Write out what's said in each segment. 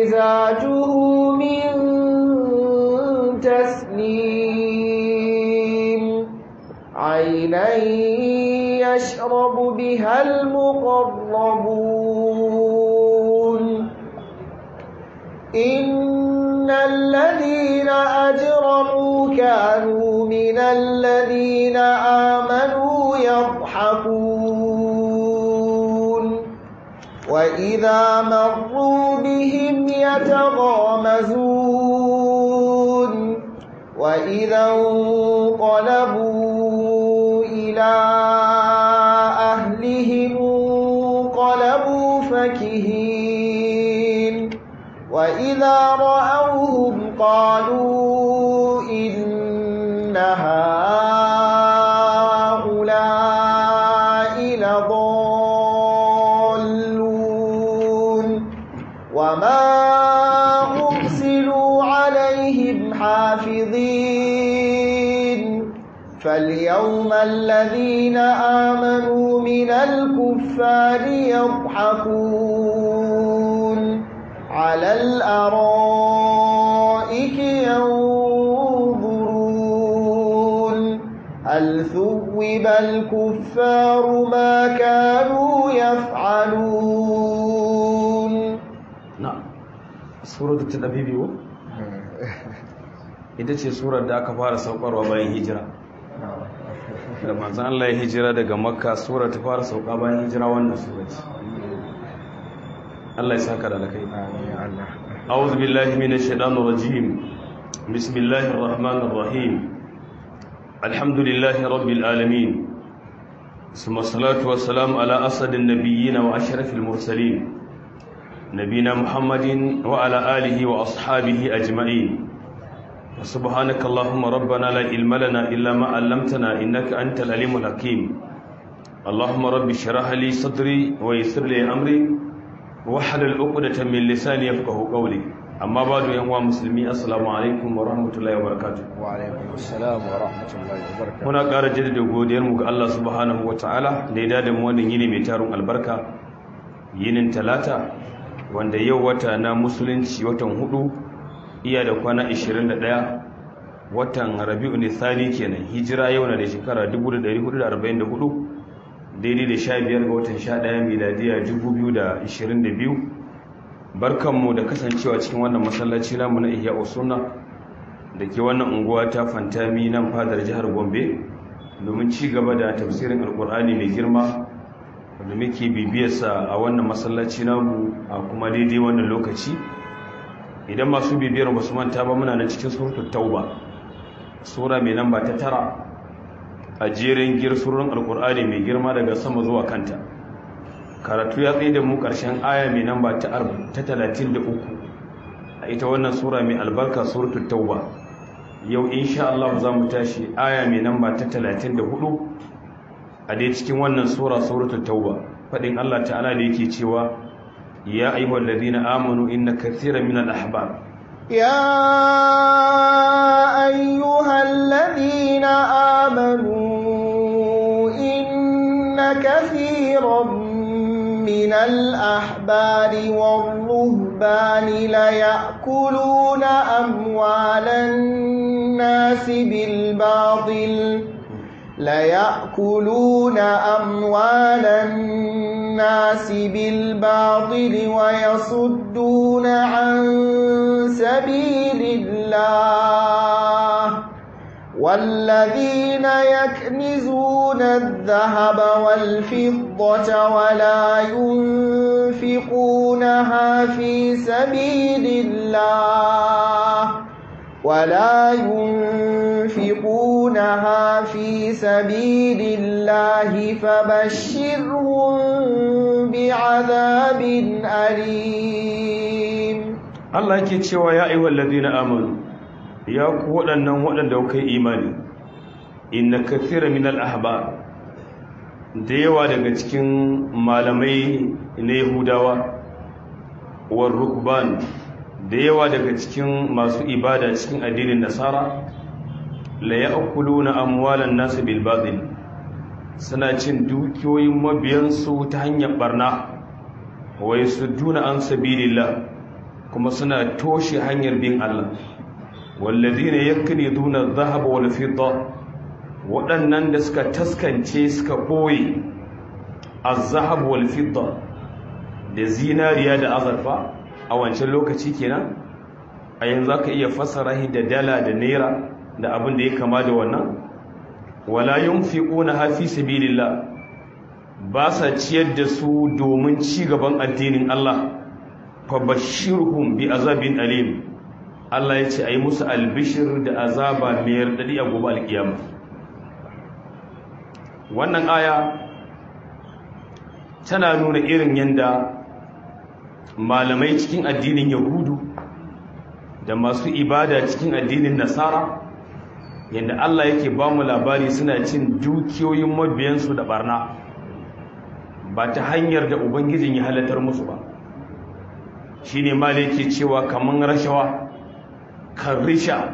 مزاجه من تسنيم عينا يشرب بها المقربون إن الذين أجرموا كانوا من الذين آمنوا يضحكون وإذا مروا بهم يتغامزون وإذا انقلبوا إلى أهلهم انقلبوا فكهين وإذا رأوهم قالوا إن هؤلاء لضالون وما أرسلوا عليهم حافظين فاليوم الذين آمنوا من الكفار يضحكون على الأرائك ينظرون هل ثوب الكفار ما كانوا يفعلون na'am suratul tadabibi wa ita ce surar da aka fara saukarwa bayan hijira da manzon Allah ya hijira daga makka surar ta fara sauka bayan hijira wannan sura ce Allah ya saka da alkai a'udhu billahi minash shaitanir rajim bismillahir rahmanir rahim alhamdulillahi rabbil alamin ثم الصلاة والسلام على أسد النبيين وأشرف المرسلين نبينا محمد وعلى آله وأصحابه أجمعين سبحانك اللهم ربنا لا علم لنا إلا ما علمتنا إنك أنت العليم الحكيم اللهم رب اشرح لي صدري ويسر لي أمري واحلل عقدة من لساني يفقه قولي أما بعد يا مسلمين السلام عليكم ورحمة الله وبركاته وعليكم السلام ورحمة الله وبركاته muna ƙara jaddada godiyarmu ga Allah subhanahu wataala da ya dada mu wannan yini mai tarin albarka yinin talata wanda yau wata na musulunci watan hudu iya da kwana 21 watan rabi'u nisani kenan hijira yau na da shekara 1444 daidai da 15 ga watan 11 miladiya 2022 barkanmu da kasancewa cikin wannan masallaci namu na ihya sunna da ke wannan unguwa ta fantami nan fadar jihar gombe domin ci gaba da tafsirin alkur'ani mai girma wanda muke bibiyarsa a wannan masallaci namu a kuma daidai wannan lokaci idan masu bibiyar ba su manta ba muna nan cikin suratul tauba sura mai namba ta tara a jerin girsurin alkur'ani mai girma daga sama zuwa kanta karatu ya tsaye da mu ƙarshen aya mai namba ta 33 a ita wannan sura mai albarka suratul tauba yau insha Allah za mu tashi aya mai namba ta 34 a dai cikin wannan sura suratul tauba fadin Allah ta'ala da yake cewa ya ayyuhal ladina amanu inna kathiran minal ahbar يا أيها الذين آمنوا إن كثيرا من الأحبار والرهبان ليأكلون أموال الناس بالباطل ليأكلون أموال الناس بالباطل ويصدون عن سبيل الله والذين يكنزون الذهب والفضة ولا ينفقونها في سبيل الله ولا ينفقونها في سبيل الله فبشرهم بعذاب أليم Allah yake cewa ya ayyuhal ladina amanu ya ku waɗannan waɗanda kuka yi imani inna kathira minal ahbar da yawa daga cikin malamai na Yahudawa war rukban da yawa daga cikin masu ibada cikin addinin Nasara la ya'kuluna amwalan nas bil batil suna cin dukiyoyin mabiyansu ta hanyar barna wa yasudduna an sabilillah kuma suna toshe hanyar bin Allah wallazina yakniduna adh-dhahaba wal fidda waɗannan da suka taskance suka boye az-zahab wal fidda da zinariya da azurfa a wancan lokaci kenan a yanzu aka iya fassara shi da dala da naira da abin da ya kama da wannan wala yunfiquna fi sabilillah ba sa ciyar da su domin ci gaban addinin Allah fa bashirhum bi azabin alim Allah ya ce ayi musu albishir da azaba mai radadi a gobe alkiyama wannan aya tana nuna irin yanda malamai cikin addinin yahudu da masu ibada cikin addinin nasara yadda Allah yake ba mu labari suna cin dukiyoyin mabiyansu da barna ba ta hanyar da ubangijin ya halatar musu ba shi ne ma yake cewa kamar rashawa kan risha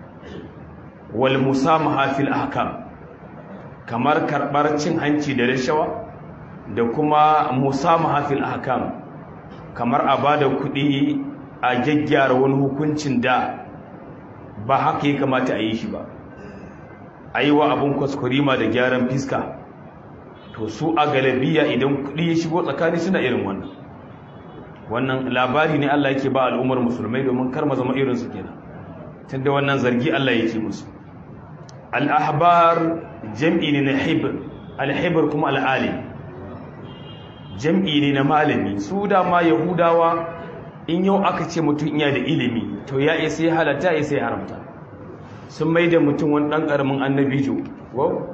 wal musamaha fil ahkam kamar karɓar cin hanci da rashawa da kuma musamaha fil ahkam kamar a ba da kuɗi a gyaggyara wani hukuncin da ba haka ya kamata a yi shi ba a yi wa abin kwaskwarima da gyaran fiska to su a galabiya idan kuɗi ya shigo tsakani suna irin wannan wannan labari ne Allah yake ba al'ummar musulmai domin kar ma zama irinsu kenan tunda wannan zargi Allah yake musu al-ahbar jam'i ne na hibr al-hibr kuma al-alim jam'i ne na malami su dama yahudawa in yau aka ce mutum iya da ilimi to ya isa ya halatta ya sai haramta sun mai da mutum wani ɗan ƙaramin annabi jo wow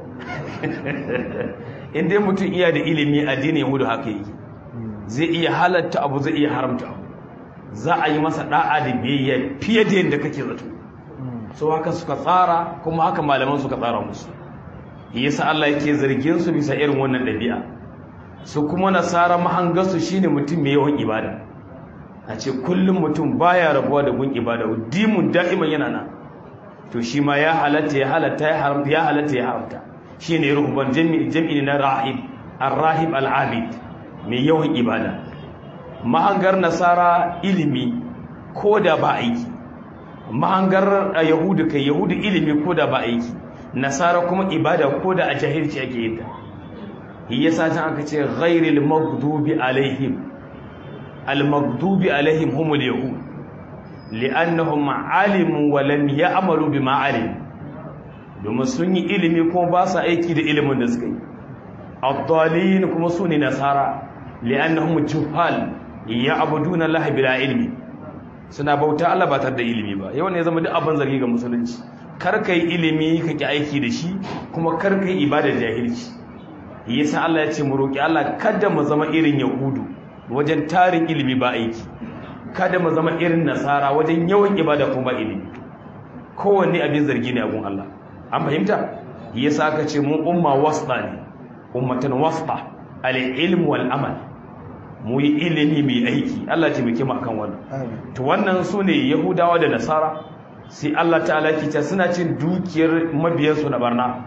in dai mutum iya da ilimi addinin yahudu haka yi zai iya halatta abu zai iya haramta abu za a yi masa ɗa'a da biyayya fiye da yadda kake zato so haka suka tsara kuma haka malaman suka tsara musu yasa Allah yake zargin su bisa irin wannan ɗabi'a su kuma nasara mahangarsu shine mutum mai yawan ibada a ce kullum mutum baya rabuwa da gun ibada dimun da'iman yana nan to shi ma ya halatta ya halatta ya haramta ya halatta ya haramta shine ruhban jami'i na rahib ar-rahib al-abid mai yawan ibada mahangar nasara ilimi ko da ba aiki mahangar yahudu kai yahudu ilimi ko da ba aiki nasara kuma ibada ko da a jahilci ake yin ta yasa can aka ce ghairil maghdubi alaihim al maghdubi alaihim humul yahud li'annahum alimu wa lam ya'malu bima alim domin sun yi ilimi kuma ba su aiki da ilimin da suka yi ad-dalin kuma su ne nasara li'annahum juhal ya'buduna Allah bila ilmi suna bauta Allah ba tare da ilimi ba yawan ne zama duk abin zargi ga musulunci kar kai ilimi ka ki aiki da shi kuma kar kai ibada jahilci yasa Allah ya ce mu roki Allah kada mu zama irin yahudu wajen tarin ilimi ba aiki kada mu zama irin nasara wajen yawan ibada kuma ilimi kowanne abin zargi ne a gun Allah an fahimta yasa aka ce mu umma wasta ne ummatan wasta al-ilm wal amal mu yi ilimi mai aiki Allah ce muke akan wannan to wannan sune yahudawa da nasara sai Allah ta'ala ke ta suna cin dukiyar mabiyansu na barna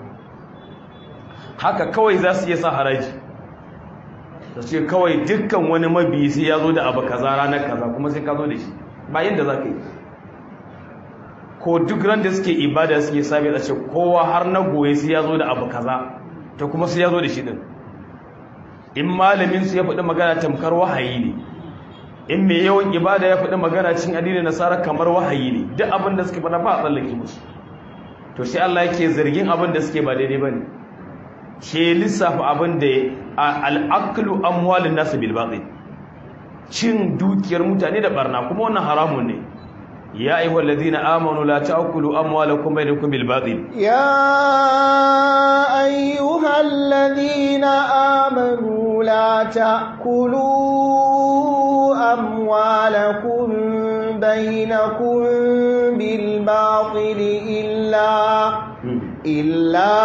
haka kawai za su iya sa haraji da ce kawai dukkan wani mabiyi sai ya zo da abu kaza ranar kaza kuma sai ka zo da shi ba yadda za ka yi ko duk ran da suke ibada suke sabi a ce kowa har na goye sai ya zo da abu kaza ta kuma sai ya zo da shi din in malamin su ya faɗi magana tamkar wahayi ne in mai yawan ibada ya faɗi magana cin addinin nasara kamar wahayi ne duk abin da suke faɗa ba a tsallake musu to sai Allah yake zargin abin da suke ba daidai bane ke lissafa abin da al'aqlu amwalin nasu bil batil cin dukiyar mutane da barna kuma wannan haramun ne ya ayyuha allazina amanu la ta'kulu amwalakum bainakum bil batil ya ayyuha allazina amanu la ta'kulu amwalakum bainakum bil batil illa إلا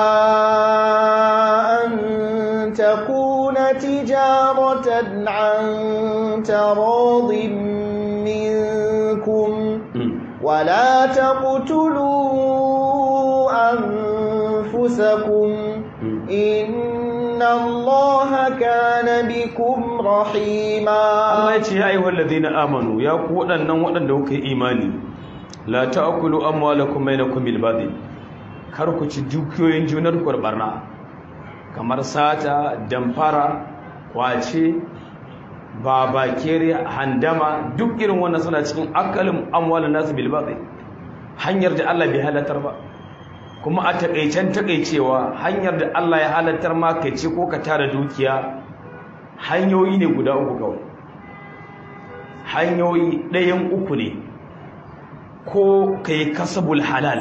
أن تكون تجارة عن تراض منكم ولا تقتلوا أنفسكم إن إن الله كان بكم رحيما Allah ya ce ya ayyuhal ladina amanu ya ku waɗannan waɗanda kuka yi imani la ta'kulu amwalakum bainakum bil batil kar ku ci dukiyoyin junar ku da barna kamar sata damfara kwace babakere handama duk irin wannan suna cikin akalin amwalin nasu bil batil hanyar da Allah bai halatar ba kuma a takaicen takaicewa hanyar da Allah ya halatar ma ka ci ko ka tara dukiya hanyoyi ne guda uku kawai hanyoyi ɗayan uku ne ko ka yi kasabul halal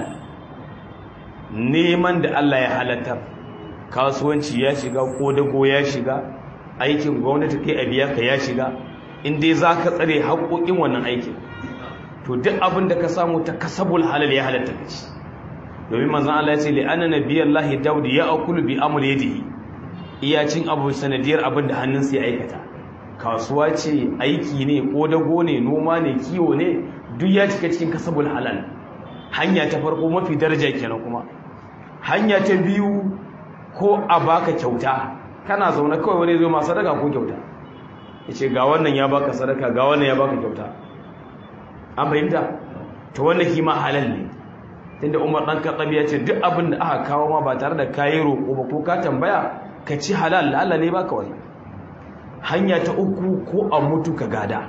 neman da Allah ya halatar kasuwanci ya shiga ko dago ya shiga aikin gwamnati kai a biya ka ya shiga inda za ka tsare haƙoƙin wannan aikin to duk abin da ka samu ta kasabul halal ya halatta ka ci domin manzon Allah ya ce li anna nabiyallahi daud ya akulu bi amr yadihi iyacin abu sanadiyar abin da hannunsa ya aikata kasuwa ce aiki ne ko dago ne noma ne kiwo ne duk ya cika cikin kasabul halal hanya ta farko mafi daraja kenan kuma hanya ta biyu ko a baka kyauta kana zaune kawai wani zo ma sadaka ko kyauta yace ga wannan ya baka sadaka ga wannan ya baka kyauta an fahimta to wannan shi ma halal ne tunda Umar dan Khattab ya ce duk abin da aka kawo ma ba tare da kayi roƙo ba ko ka tambaya ka ci halal Allah ne baka wani hanya ta uku ko a mutu ka gada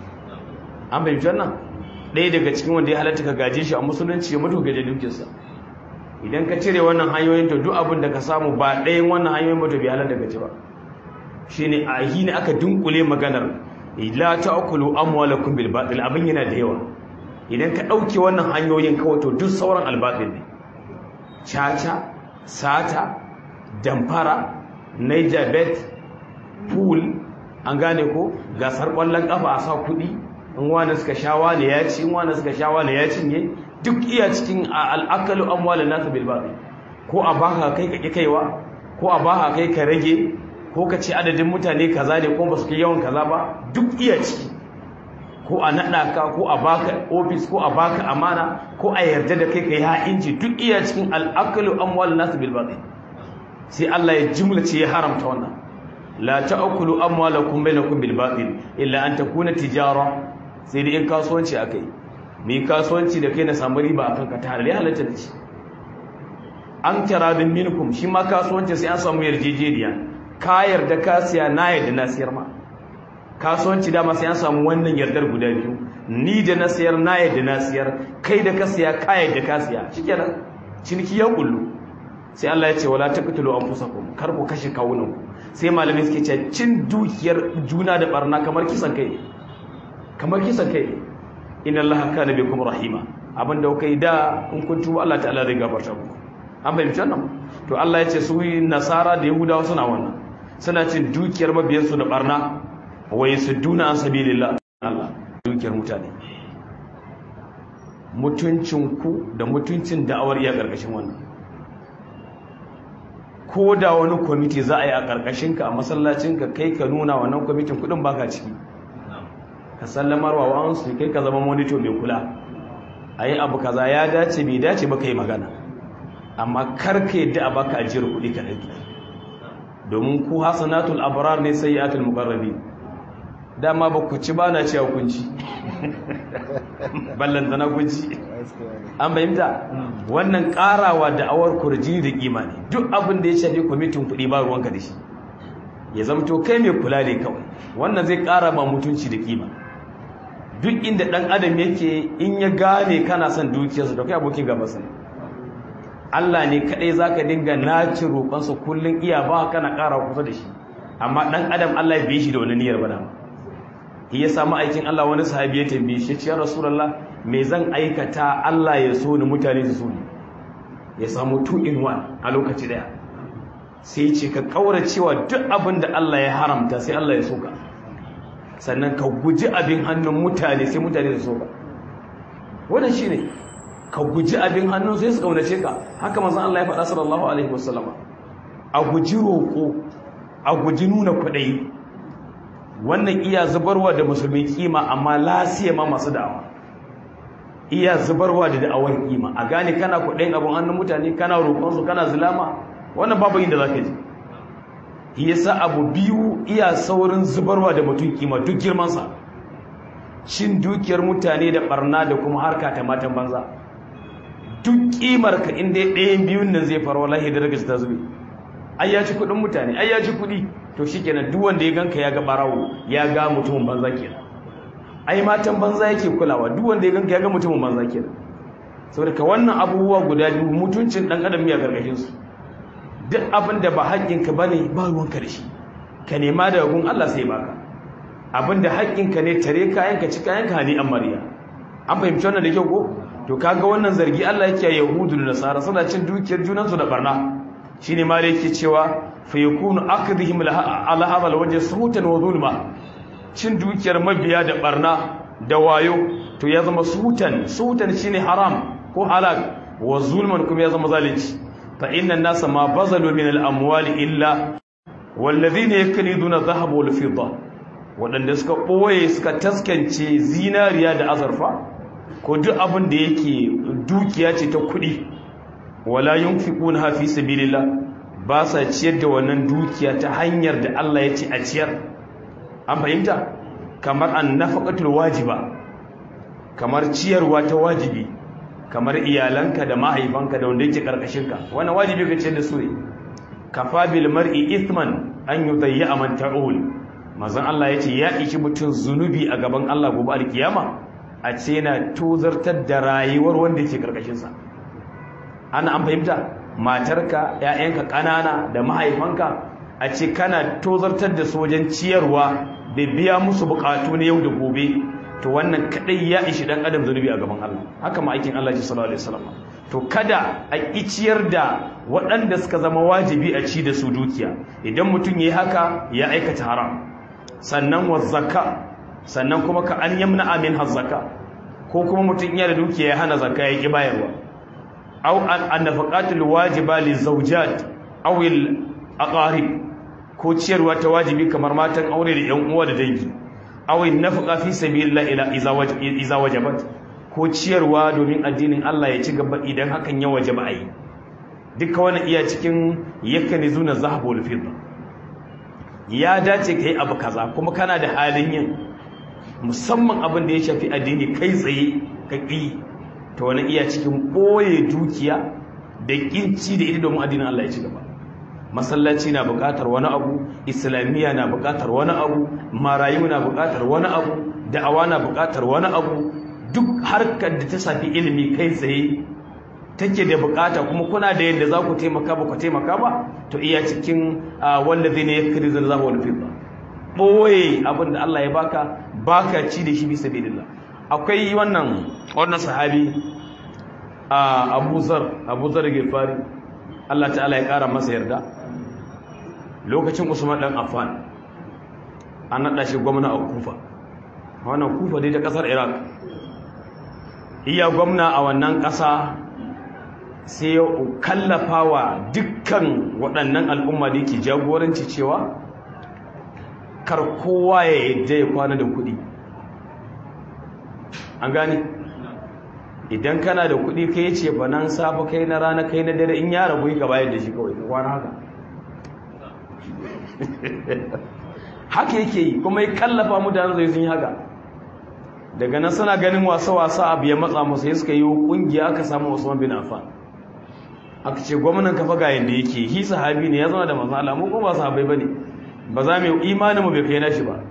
an fahimci wannan ɗaya daga cikin wanda ya halatta ka gaje shi a musulunci ya mutu gaje dukiyarsa idan ka cire wannan hanyoyin to duk abin da ka samu ba ɗayan wannan hanyoyin ba to bai halatta ka ci ba shine a yi ne aka dunkule maganar la ta'kulu amwalakum bil batil abin yana da yawa idan ka ɗauke wannan hanyoyin kawai to duk sauran albatil ne caca sata damfara niger bet pool an gane ko gasar ƙwallon ƙafa a sa kuɗi in wani suka sha wani ya ci in wani suka sha wani ya cinye duk iya cikin al'akalu amwalin nasu bil batil ko a baka kai ka ƙi kaiwa ko a baka kai ka rage ko ka ce adadin mutane kaza ne ko ba su kai yawan kaza ba duk iya ciki ko a naɗa ka ko a baka ofis ko a baka amana ko a yarda da kai ka yi ha'inci duk iya cikin al'akalu amwal nasu bil batil sai Allah ya jimlace ya haramta wannan la ta'kulu amwalakum bainakum bil batil illa an takuna tijara sai dai in kasuwanci akai me kasuwanci da kai na samu riba akan ka ta halal halatta da shi an taradin minkum shi ma kasuwanci sai an samu yarjejeniya ka yarda ka siya na yarda na siyar ma kasuwanci dama sai an samu wannan yardar guda biyu ni da na siyar na yadda na siyar kai da ka siya ka yadda ka siya shikenan ciniki ya kullu sai Allah ya ce wala taqtulu anfusakum kar ku kashe kawunan ku sai malamai suke cewa cin dukiyar juna da barna kamar kisan kai kamar kisan kai inna Allah kana bikum rahima abinda kai da in kun tuba Allah ta'ala zai gafarta muku an bayyana wannan to Allah ya ce su nasara da yahudawa suna wannan suna cin dukiyar mabiyansu da barna wai su duna an sabilillah Allah dukiyar mutane mutuncinku da mutuncin da'awar iya ƙarƙashin wannan ko da wani kwamiti za a yi a ƙarƙashinka a masallacinka kai ka nuna wannan kwamitin kudin baka ciki ka sallamar wa wa'ansu kai ka zama monito mai kula a yi abu kaza ya dace bai dace ba yi magana amma karka yadda a baka ajiyar kuɗi ka ɗauki domin ku hasanatul abrar ne sayyatul muqarrabin dama ba ku ci ba na cewa kunci ballantana kunci an bayyanta wannan karawa da awar kurji da kima ne duk abin da ya shafi kwamitin kuɗi ba ruwanka da shi ya zamto kai mai kula ne kawai wannan zai kara ma mutunci da kima duk inda ɗan adam yake in ya gane kana son dukiyarsa da kai abokin gabansa ne Allah ne kaɗai za ka dinga naci roƙonsa kullum iya ba kana ƙara kusa da shi amma ɗan adam Allah ya biye shi da wani niyyar ba dama ya samu aikin Allah wani sahabi ya tambaye shi ya Rasulullah me zan aikata Allah ya so ni mutane su so ni ya samu two in one a lokaci daya sai ce ka kaura cewa duk abin da Allah ya haramta sai Allah ya soka sannan ka guji abin hannun mutane sai mutane su soka wannan shine ka guji abin hannun sai su kaunace ka haka manzon Allah ya faɗa sallallahu alaihi wasallam a guji roƙo a guji nuna kuɗai wannan iya zubarwa da musulmi kima amma lasiya ma masu da'awa iya zubarwa da da'awar kima a gane kana kuɗin abin hannun mutane kana roƙonsu kana zulama wannan babu yin da za ka ji yasa abu biyu iya saurin zubarwa da mutum kima duk girmansa cin dukiyar mutane da barna da kuma harka ta matan banza duk kimar ka inda ɗayan biyun nan zai faru wallahi da ragaji ta zube ai ya ci kuɗin mutane ai ya ci kuɗi to shikenan duk wanda ya ganka ya ga barawo ya ga mutumin banza kenan ai matan banza yake kulawa duk wanda ya ganka ya ga mutumin banza kenan saboda ka wannan abubuwa guda biyu mutuncin dan adam ya gargashin su duk abin da ba haƙƙinka bane ba ruwanka da shi ka nema daga gun Allah sai baka abin da haƙƙinka ne tare kayanka ci kayanka ne an mariya an fahimci wannan da kyau ko to kaga wannan zargi Allah yake a yahudu da nasara suna cin dukiyar junansu da barna shine ma da yake cewa fa yakunu akdhihim ala hadha alwajh suhutan wa zulma cin dukiyar mabiya da barna da wayo to ya zama suhutan suhutan shine haram ko halal wa zulman kuma ya zama zalunci fa inna an-nasa ma bazalu min al-amwali illa walladhina yakniduna dhahaba wal fidda wadanda suka boye suka taskance zinariya da azurfa ko duk abin da yake dukiya ce ta kuɗi wala yunfiquna fi sabilillah ba sa ciyar da wannan dukiya ta hanyar da Allah ya ce a ciyar an fahimta kamar annafaqatul wajiba kamar ciyarwa ta wajibi kamar iyalanka da mahaifanka da wanda yake karkashinka wannan wajibi ka ciyar da su ne kafa bil mar'i ithman an yudayya man ta'ul manzon Allah yace ya ishi mutun zunubi a gaban Allah gobe alkiyama a ce yana tozartar da rayuwar wanda yake karkashinsa ana an fahimta matarka ‘ya'yanka ƙanana da mahaifanka a ce kana tozartar da su wajen ciyarwa da biya musu buƙatu na yau da gobe to wannan kaɗai ya ishi ɗan adam zunubi a gaban Allah haka ma aikin Allah ji sallallahu alaihi wasallam to kada a ƙi ciyar da waɗanda suka zama wajibi a ci da su dukiya idan mutum ya yi haka ya aikata haram sannan wa zakka sannan kuma ka an yamna amin hazzaka ko kuma mutum iya da dukiya ya hana zakka ya ki bayarwa aw an nafaqatul wajiba li zawjat aw al aqarib ko ciyarwa ta wajibi kamar matan aure da yan uwa da dangi aw an nafaqa fi sabilillah ila iza wajabat ko ciyarwa domin addinin Allah ya ci gaba idan hakan ya wajaba ayi duka wannan iya cikin yakanizuna zahab wal fidda ya dace kai abu kaza kuma kana da halin yin musamman abin da ya shafi addini kai tsaye ka ƙi ta wani iya cikin ɓoye dukiya da ƙinci da ita domin addinin Allah ya ci gaba masallaci na buƙatar wani abu islamiyya na buƙatar wani abu marayu na buƙatar wani abu da'awa na buƙatar wani abu duk harkar da ta shafi ilimi kai tsaye take da buƙata kuma kuna da yadda za ku taimaka ba ku taimaka ba to iya cikin wanda zai ne ya kiri zan zama wani fitna ɓoye abin da Allah ya baka baka ci da shi bisa bidillah akwai wannan wannan sahabi a Abu Zar Abu Zar Gifari Allah ta'ala ya kara masa yarda lokacin Usman dan Affan an nada shi gwamna a Kufa wannan Kufa dai ta kasar Iraq iya gwamna a wannan kasa sai ya kallafawa dukkan waɗannan al'umma da yake jagoranci cewa kar kowa ya yadda ya kwana da kuɗi an gane idan kana da kuɗi kai ce ba nan safa kai na rana kai na dare in ya rabu ka bayar da shi kawai kwana haka haka yake yi kuma ya kallafa mutane zai sun yi haka daga nan suna ganin wasa-wasa abu ya matsa musu ya suka yi kungiya aka samu Usman bin Affan aka ce gwamnan kafa ga yadda yake hi sahabi ne ya zama da manzo Allah mu ko ba sahabbai bane ba za mu imanin mu bai kai nashi ba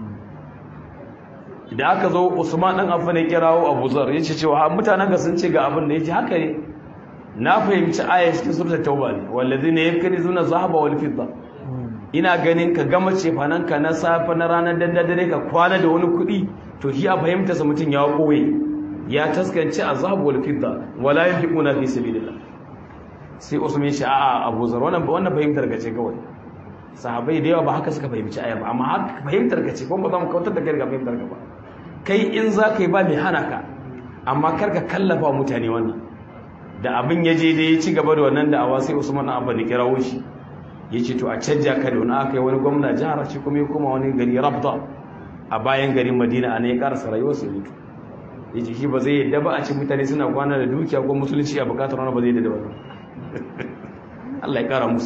da aka zo Usman dan Affan ya kirawo Abu Zar yace cewa mutanen ga sun ce ga abin da yace haka ne na fahimci aya cikin suratul tauba ne wallazina yakrizuna zahaba wal fidda ina ganin ka gama cefananka na safe na ranar dandadare ka kwana da wani kuɗi to shi a fahimta sa mutum ya koye ya taskance azhab wal fidda wala yanfiquna fi sabilillah sai usman ya ce a'a Abu Zar wannan wannan fahimtar ka ce kawai sahabbai da yawa ba haka suka fahimci aya ba amma haka fahimtar ka ce kuma ba za mu kautar da kai ga fahimtar ka ba kai in za ka yi ba mai hana ka amma kar ka kallafa mutane wannan da abin ya je da ya ci gaba da wannan da'awa sai Usman Abba ne kirawo shi ya ce to a canja ka da wani aka yi wani gwamna jihar shi kuma ya koma wani gari rabda a bayan garin madina a ne ya karasa rayuwar su mutu ya ce shi ba zai yadda ba a ci mutane suna kwana da dukiya ko musulunci a bukatar wani ba zai yadda da wannan Allah ya kara musu yadda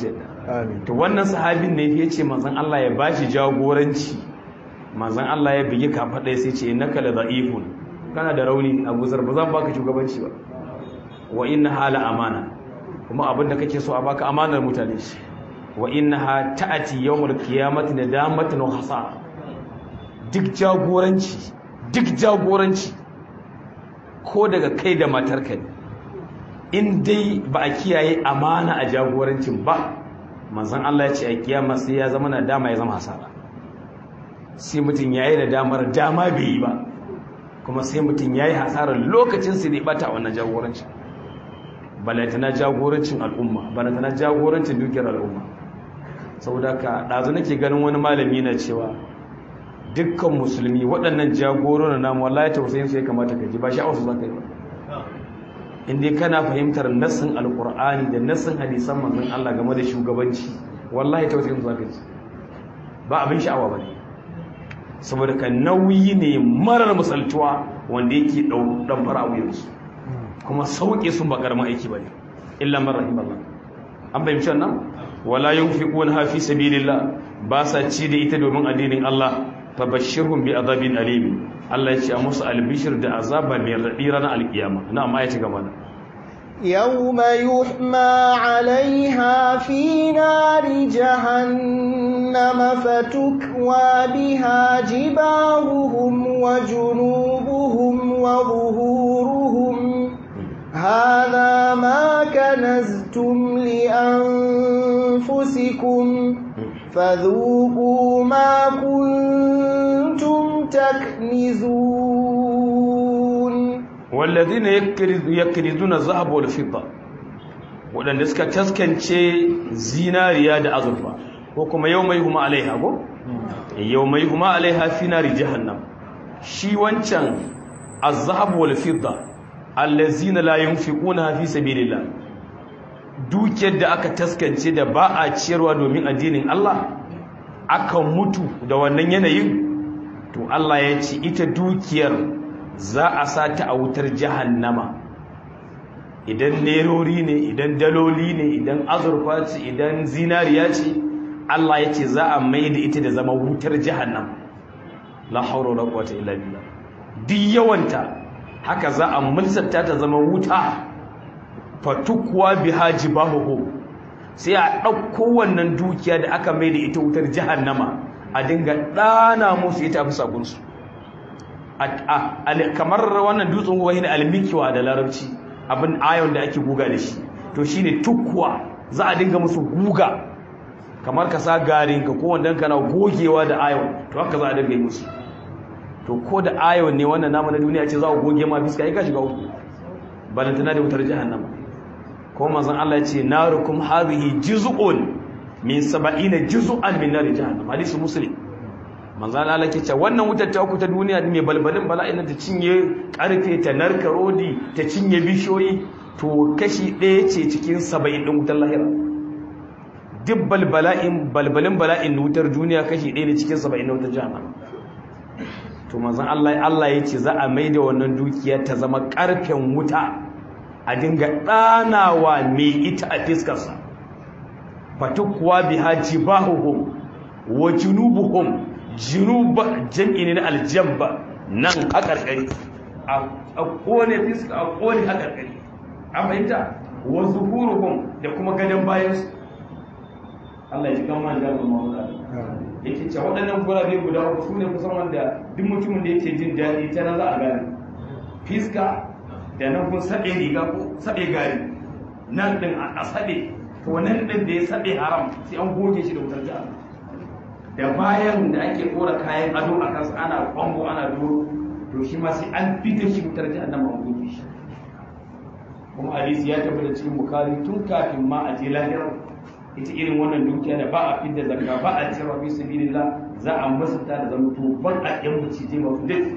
amin to wannan sahabin ne ya ce manzon Allah ya bashi jagoranci manzon Allah ya bigi kafaɗa sai ce innaka la da'ifun kana da rauni Abu Zar ba zan baka shugabanci ba wa inna hala amana kuma abin da kake so a baka amanar mutane shi wa innaha ta'ati yawmul qiyamati nadamatan wa hasara duk jagoranci duk jagoranci ko daga kai da matarka ne in dai ba a kiyaye amana a jagorancin ba manzon Allah ya ce a kiyama sai ya zama nadama ya zama hasara sai mutum yayi nadamar dama bai yi ba kuma sai mutum yayi hasarar lokacin sai ne bata wannan jagorancin balantana jagorancin al'umma balantana jagorancin dukiyar al'umma saboda ka ɗazu nake ganin wani malami na cewa dukkan musulmi waɗannan jagororin namu wallahi tausayin su ya kamata ka ji ba sha'awar su za ka yi ba inda kana fahimtar nassin alkur'ani da nassin hadisan manzon Allah game da shugabanci wallahi tausayin su za ka ji ba abin sha'awa ba ne saboda ka nauyi ne marar misaltuwa wanda yake ɗan fara wuyansu kuma sauƙe sun ba ƙaramin aiki ba ne illa man rahim Allah an fahimci wannan wala yunfiquna fi sabilillah ba sa ci da ita domin addinin Allah fabashshirhum bi azabin alim Allah ya ce a musu albishir da azaba mai raɗi ranar alkiyama na amma ya ci gaba da يوم يحمى عليها في نار جهنم فتكوى بها جباههم وجنوبهم وظهورهم هذا ما كنزتم لأنفسكم فذوقوا ما كنتم تكنزون والذين يكنزون الذهب والفضة waɗanda suka taskance zinariya da azurfa ko kuma yau mai huma alaiha ko? yau mai huma alaiha fi nari jahannam shi wancan azhab wal fidda allazina la yunfiquna fi sabilillah dukiyar da aka taskance da ba a ciyarwa domin addinin Allah aka mutu da wannan yanayin to Allah ya ce ita dukiyar za a sa ta a wutar jahannama idan nerori ne idan daloli ne idan azurfa ce idan zinariya ce Allah ya ce za a mai da ita da zama wutar jahannama la haura wala quwwata illa billah duk yawanta haka za a mulsata ta zama wuta fatukwa biha jibahuhu sai a ɗauko wannan dukiya da aka mai da ita wutar jahannama a dinga ɗana musu ita fi sagunsu kamar wannan dutsen kuwa ne almikiwa da larabci abin ayon da ake guga da shi to shine tukwa za a dinga musu guga kamar ka sa garinka ko wanda kana gogewa da ayon to haka za a dinga yi musu to ko da ayon ne wannan namu na duniya ce za a goge ma fiska ya ka shiga uku balantana da wutar jahannama ko manzon Allah ya ce narukum hadhihi juz'un min 70 juz'an min nar jahannam hadisi muslim manzon Allah ke ce wannan wutar ta ku ta duniya mai balbalin bala'in ta cinye karfe ta narka rodi ta cinye bishoyi to kashi ɗaya ce cikin 70 din wutar lahira duk balbala'in balbalin bala'in wutar duniya kashi ɗaya ne cikin 70 na wutar jahannam to manzon Allah Allah ya ce za a maida wannan dukiya ta zama karfen wuta a dinga ɗanawa mai ita a fiskarsa fatukuwa biha jibahuhum wa junubuhum junuba jam'i ne na aljamba nan a ƙarƙari a kone fiska a kone a ƙarƙari a fahimta wa zuhuruhum da kuma gadon bayansu Allah ya ji kan man jami'in mawuka yake ce waɗannan gurabe guda uku su ne kusan wanda duk mutumin da yake jin daɗi ta na za a gane fiska da nan kun saɓe riga ko saɓe gari nan ɗin a saɓe to nan ɗin da ya saɓe haram sai an goge shi da wutar jihar da bayan da ake ɗora kayan ado a kansa ana kwambo ana doro to shi ma sai an fita shi wutar jihar nan an goge shi kuma hadisi ya tafi da cikin bukari tun kafin ma a je lahirar ita irin wannan dukiya da ba a fidda zakka ba a cewa fi sabilillah za a masanta da zama to ban a yan mucije masu duk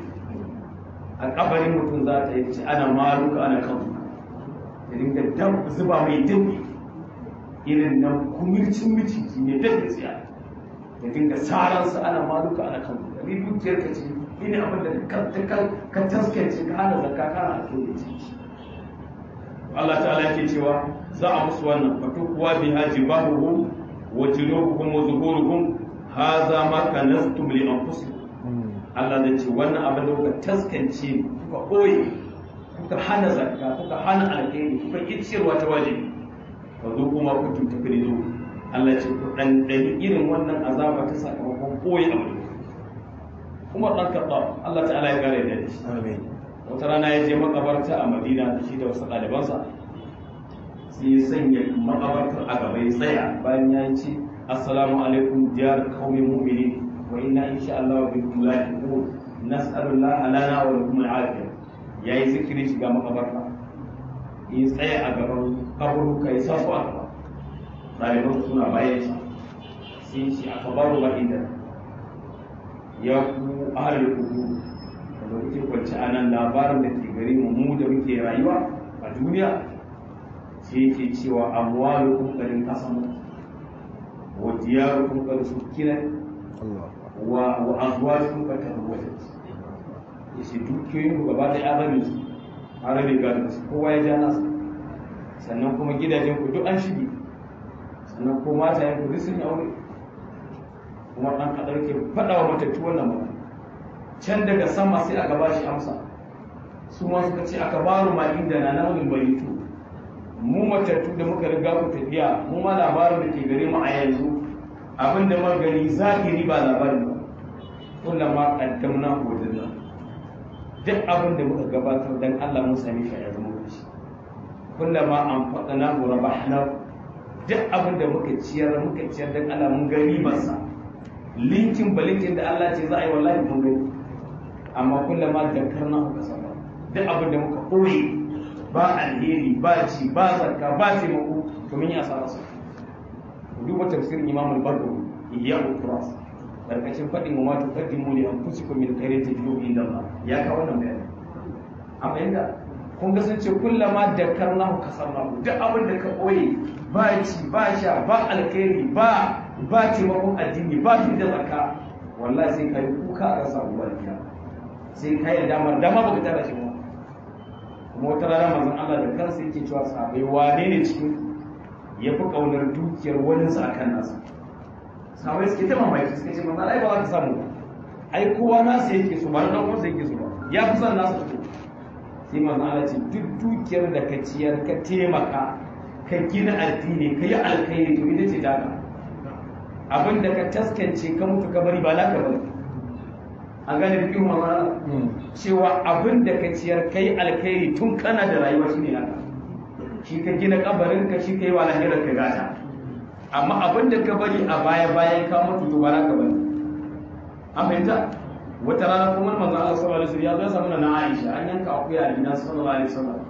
a kabarin mutum za ta yi ce ana maluka ana kan da dinga dam zuba mai dabi irin nan kumircin miciji ne da tsiya da dinga saransa ana maluka ana kan ni dukiyar ka ce ni ne abin da ka taskance ka hana zakka kana a to ciki Allah ta'ala yake cewa za a musu wannan fatu kuwa bi haji bahuhu wa junubukum wa zuhurukum hadha ma kanastum li anfusikum Allah zai ce wannan abin da kuka taskance kuka ɓoye kuka hana zakka kuka hana alkhairi kuka ƙi ciyarwa ta wajibi fa zo kuma ku tunta kirizo Allah ce ku ɗanɗani irin wannan azaba ta sakamakon ɓoye abu Umar ɗan Khattab Allah ta'ala ya kare da shi wata rana ya je makabarta a Madina da shi da wasu ɗalibansa sai ya sanya makabartar a gaba ya tsaya bayan ya ce assalamu alaikum diyar qaumin mu'minin وإنا إن شاء الله بكم لاحقون نسأل الله لنا ولكم العافية يا ذكري shiga makabarta in tsaya a gaban kaburu kai sa su aka ɗaliban suna bayan sa sai shi aka baro ba inda ya ku ahalar kuku da kuke kwanci a nan labarin da ke gari mu mu da muke rayuwa a duniya sai yake cewa amwalu kun karin kasan wa diyaru kun karin sukinan wa azwajukum qad tazawwajat yace dukiyoyin ku gaba da arabi su arabi ga su kowa ya ja nasa sannan kuma gidajen ku duk an shige sannan ko mata yanku duk sun yi aure kuma dan kadar ke faɗa wa matattu wannan magana can daga sama sai aka ba shi amsa su ma suka ce aka baro ma inda na namun baritu mu matattu da muka riga ku tafiya mu ma labarin da ke gare mu a yanzu abin da magani zahiri ba labarin ba kullama qaddamna hu wajadna duk abin da muka gabatar dan Allah mun sami shi a zama shi kullama anfaqna hu rabahna duk abin da muka ciyar muka ciyar dan Allah mun gani masa linkin balinkin da Allah ce za a yi wallahi mun gani amma kullama dakarna hu kasaba duk abin da muka koyi ba alheri ba ci ba zakka ba taimako to mun yi asara su duba tafsirin imam al-bardo iyyahu turas karkashin fadin wa ma tuqaddimu li anfusikum min khairin tajidu inda Allah ya ka wannan bayani amma yanda kun ga sun ce kullama dakarnahu kasarnahu duk abin da ka koyi ba ci ba sha ba alkhairi ba ba taimakon addini ba fi da zakka wallahi sai kai kuka a rasa uwar sai kai damar dama baka tara shi ba kuma wata rana manzon Allah da kansa yake cewa sahabbai wane ne cikin ya fi ƙaunar dukiyar waninsa a kan nasa sahabai suke ta mamaki suka ce manzon ai ba za ka samu ba ai kowa nasa yake so ba na ɗan uwansa yake so ba ya fi son nasa so sai manzon Allah ce duk dukiyar da ka ciyar ka taimaka ka gina addini ka yi alkhairi to ita ce daga abin da ka taskance ka mutu ka bari ba naka bari an gane bikin mamara cewa abin da ka ciyar kai alkhairi tun kana da rayuwa shi ne haka shi ka gina kabarin ka shi kai wa lahirar ka gata amma abin da ka bari a baya bayan ka mutu to ba naka bari an fahimta wata rana kuma manzon Allah sallallahu alaihi wasallam ya zo samu na Aisha an yanka akuya a gidan sallallahu alaihi wasallam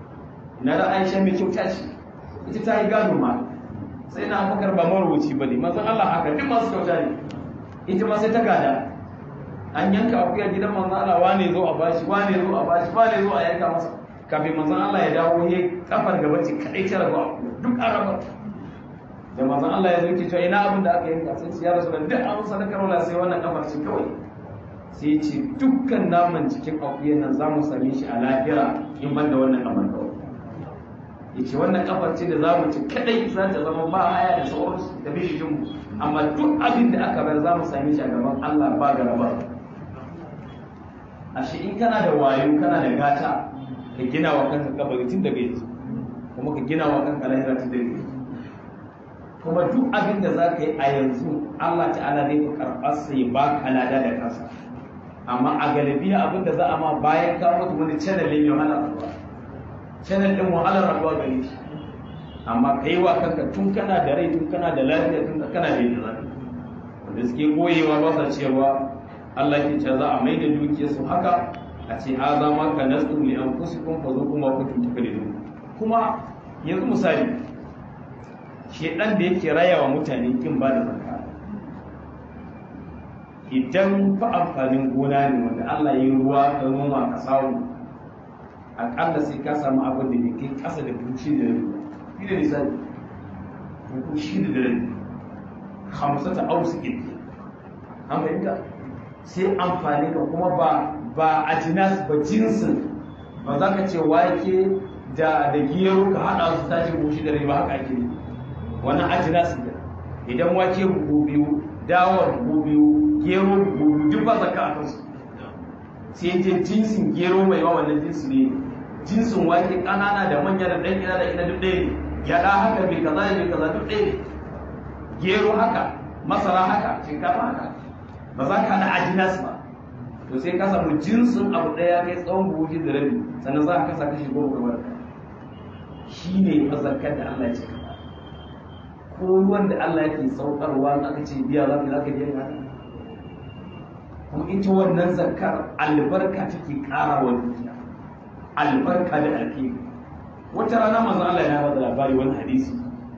na da Aisha mai kyauta ce ita ta yi gado ma sai na Abubakar ba marubuci bane manzon Allah haka duk masu kyauta ne ita ma sai ta gada an yanka akuya gidan manzon Allah wane zo a bashi wane zo a bashi wane zo a yanka masa kafin manzon Allah ya dawo ya kafar gaba ce kadai ta rabu duk an raba da manzon Allah ya zo ke cewa ina abin da aka yanka sai ya rasu da duk an sadakar wala sai wannan kafar ce kawai sai ce dukkan naman cikin akuyan nan za mu same shi a lahira in ban da wannan kafar kawai ya ce wannan kafar ce da za mu ci kadai za ta zama ba haya da sauransu da bishiyin mu amma duk abin da aka bar za mu same shi a gaban Allah ba garaba ashe in kana da wayo kana da gata ka gina wa kanka kabari tun daga yanzu kuma ka gina wa kanka lahira tun daga yanzu kuma duk abin da za ka yi a yanzu Allah ta'ala zai fi karɓar sa ya ba ka lada da kansa amma a galibiya abin da za a ma bayan ka mutu wani channel ne mai wahalar rabuwa channel din wahalar rabuwa gare shi amma ka yi wa kanka tun kana da rai tun kana da lafiya tun kana da yin zafi wanda suke goyewa ba sa cewa Allah ke ce za a mai da dukiyarsu haka a ce ha za ma ka nasu li an kusi kun fa zo kuma ku tuntuka da kuma yanzu misali shedan da yake raya wa mutane kin ba da zakka idan fa amfanin gona ne wanda Allah ya yi ruwa ka noma ka samu akalla sai ka samu abin da bai kai kasa da duci da rabi shi da misali ko shi da rabi hamsata ausikin an fahimta sai amfani ka kuma ba ba a jinas ba jinsin ba za ka ce wake da da gero ka haɗa su tashi goshi da riba haka ake wannan a jinas ne idan wake buhu biyu dawar buhu biyu gero buhu biyu duk ba zakka a kansu sai je jinsin gero mai yawa wannan jinsi ne jinsin wake ƙanana da manya da ɗan ina da ina duk ɗaya ne gyaɗa haka mai kaza da mai kaza duk ɗaya ne gero haka masara haka shinkafa haka ba za ka haɗa ajinas ba to sai ka samu jinsin abu ɗaya kai tsawon buhu da rabi sannan za ka kasa kashi goma kamar ka shi ne mazakar da Allah ya ce kaza ko ruwan da Allah yake saukarwa in aka ce biya za ka za ka biya haka kuma ita wannan zakar albarka take ƙara wa dukiya albarka da alheri wata rana manzon Allah ya bada labari wani hadisi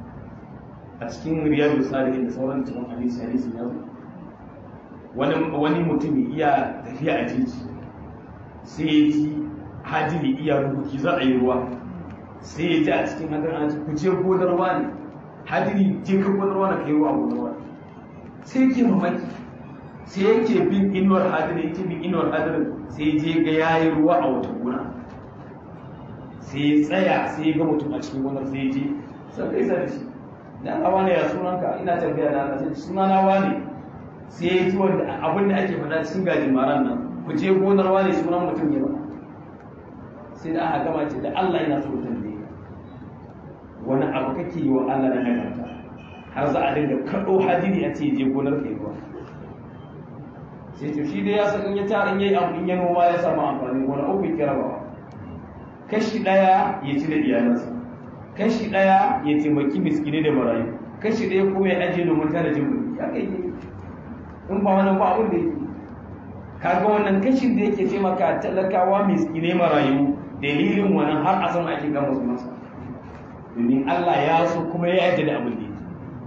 a cikin riyadu salihin da sauran cikin hadisi hadisi ya zo wani wani mutumi iya tafiya a titi sai ya ji hadiri iya rubuki za a yi ruwa sai ya ji a cikin hadirin an ce ku je gonar wani hadiri je ka gonar wani ka yi ruwa a gonar wani sai yake mamaki sai yake bin inuwar hadirin yake bin inuwar hadirin sai je ga yayi ruwa a wata gona sai ya tsaya sai ya ga mutum a cikin gonar sai ya je sai kai sa da shi dan awa ne ya sunanka ina tambaya da Allah sai sunana wani sai ya ji wanda abin da ake faɗa cikin gajin maran nan ku je gonar wani sunan mutum ne ba sai da aka gama ce da Allah yana so tambaye wani abu kake yi wa Allah na nagarta har za a dinga kaɗo hadiri a ce je gonar kai ruwa sai to shi dai ya san in ya tara in yayi abu in ya noma ya samu amfani gona uku ya rabawa kashi ɗaya ya ci da iyalansa kashi ɗaya ya taimaki miskinai da marayu kashi ɗaya kuma ya ajiye domin tana jin kuɗi ya kai in ba wannan ba abin da yake kaga wannan kashin da yake taimaka talakawa miskinai marayu dalilin wannan har a san ake gama su masa domin Allah ya so kuma ya yarda da abin da yake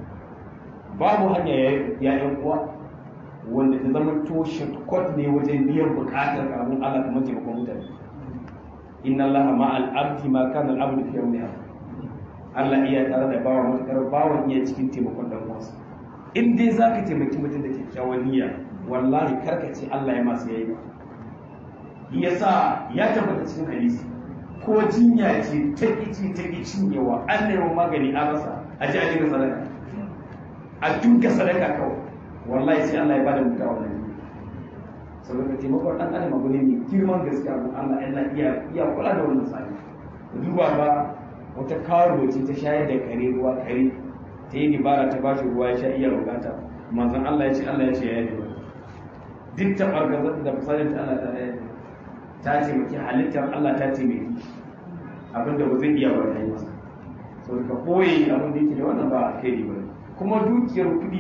babu hanya ya yan uwa wanda ta zama to shortcut ne wajen biyan bukatar kamun Allah kamar taimakon mutane inna Allah ma'al abdi ma kana al-abdu fi yawmi Allah iya tare da bawa matakar bawan iya cikin taimakon dan uwansa in dai zaka taimaki mutum da kyakkyawan niyya wallahi karka ce Allah ya masu yayi ba yasa ya tabbata cikin hadisi ko jinya ce ta kici ta cinyewa an nemi magani an rasa a ji a dinga sadaka a dinga sadaka kawai wallahi sai Allah ya bada mutuwa wannan saboda taimakon dan adam abu ne mai girman gaskiya abin Allah yana iya iya kula da wannan sani duba ba wata karo ce ta shayar da kare ruwa kare ta yi dibara ta bashi ruwa ya sha iya bukata manzon Allah ya ce Allah ya ce ya yi duk ta fargazar da fasalin ta Allah ta yi ta taimaki halittar Allah ta taimaki abinda ba zai iya ba ta yi masa saboda ka koyi abin da yake da wannan ba a kai ba kuma dukiyar kuɗi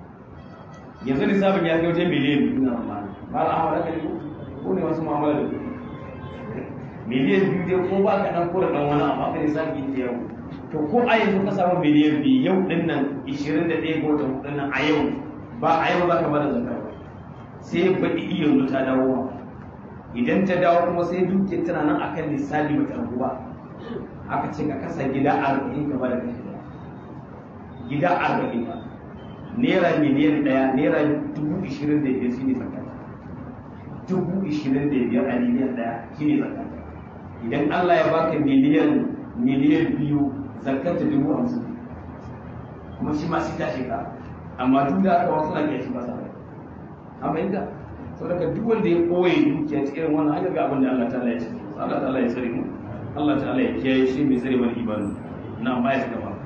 yanzu lissafin ya kai wajen miliyan biyu na mamani ba al'amara ka ne ko ne wasu mamala da kuɗi miliyan biyu dai ko ba ka dan kura dan wani amma ka lissafi yake yau to ko a yanzu ka samu miliyan biyu yau din nan 21 ga watan hudun nan a yau ba a yau za ka bada zakka ba sai baɗi iya yanzu ta dawo ma idan ta dawo kuma sai dukiyar tana nan akan lissafi bata ragu ba aka ce ka kasa gida arba'in ka bada kashi gida arba'in ba naira miliyan ɗaya naira dubu ishirin da biyar shine zakata dubu ishirin da biyar a miliyan ɗaya shine zakata idan Allah ya baka miliyan miliyan biyu zakata dubu hamsin kuma shi ma sai ta shiga amma duk da aka wasu na iya shi ba sa amma inda saboda duk wanda ya koye dukiya cikin wannan hanyar ga abin da Allah ta'ala ya ce Allah ta'ala ya tsare mu Allah ta'ala ya kiyaye shi mai tsare mana ibadu na baya ta gaba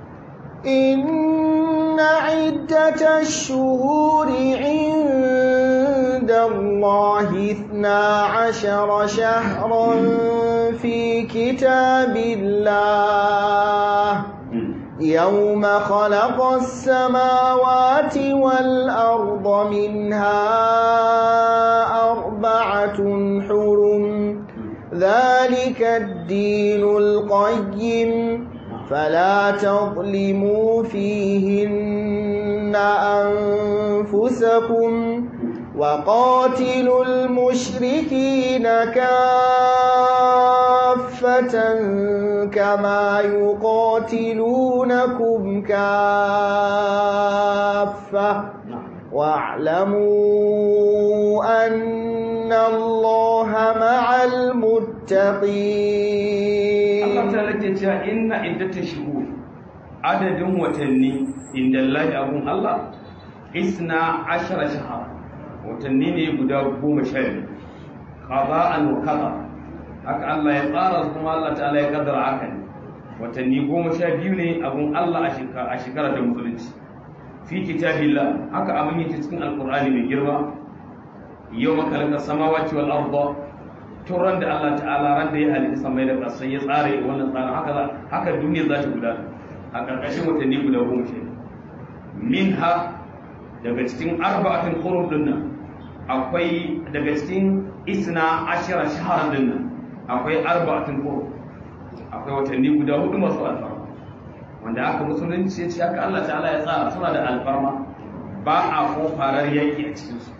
إن عدة الشهور عند الله اثنا عشر شهرا في كتاب الله يوم خلق السماوات والأرض منها أربعة حرم ذلك الدين القيم فلا تظلموا فيهن أنفسكم وقاتلوا المشركين كافة كما يقاتلونكم كافة واعلموا أن الله مع المتقين Allah ta rage cewa inna iddata shuhur adadin watanni inda Allah abun Allah isna ashara shahara watanni ne guda goma sha biyu qada'an wa qada haka Allah ya tsara su kuma Allah ta'ala ya kaddara haka ne watanni goma sha biyu ne abun Allah a shekara ta musulunci fi kitabillah haka abin yake cikin alqur'ani mai girma yau makalaka samawati wal arda turan da Allah ta'ala ran da ya halitta samai da ƙasai ya tsare wannan tsarin haka haka duniya za ta gudana a ƙarƙashin watanni guda goma sha minha daga cikin arba'atin hurum din nan akwai daga cikin isna ashira shahar din nan akwai arba'atin hurum akwai watanni guda hudu masu alfarma wanda aka musulunci ya ce haka Allah ta'ala ya tsara suna da alfarma ba a ko farar yaki a cikinsu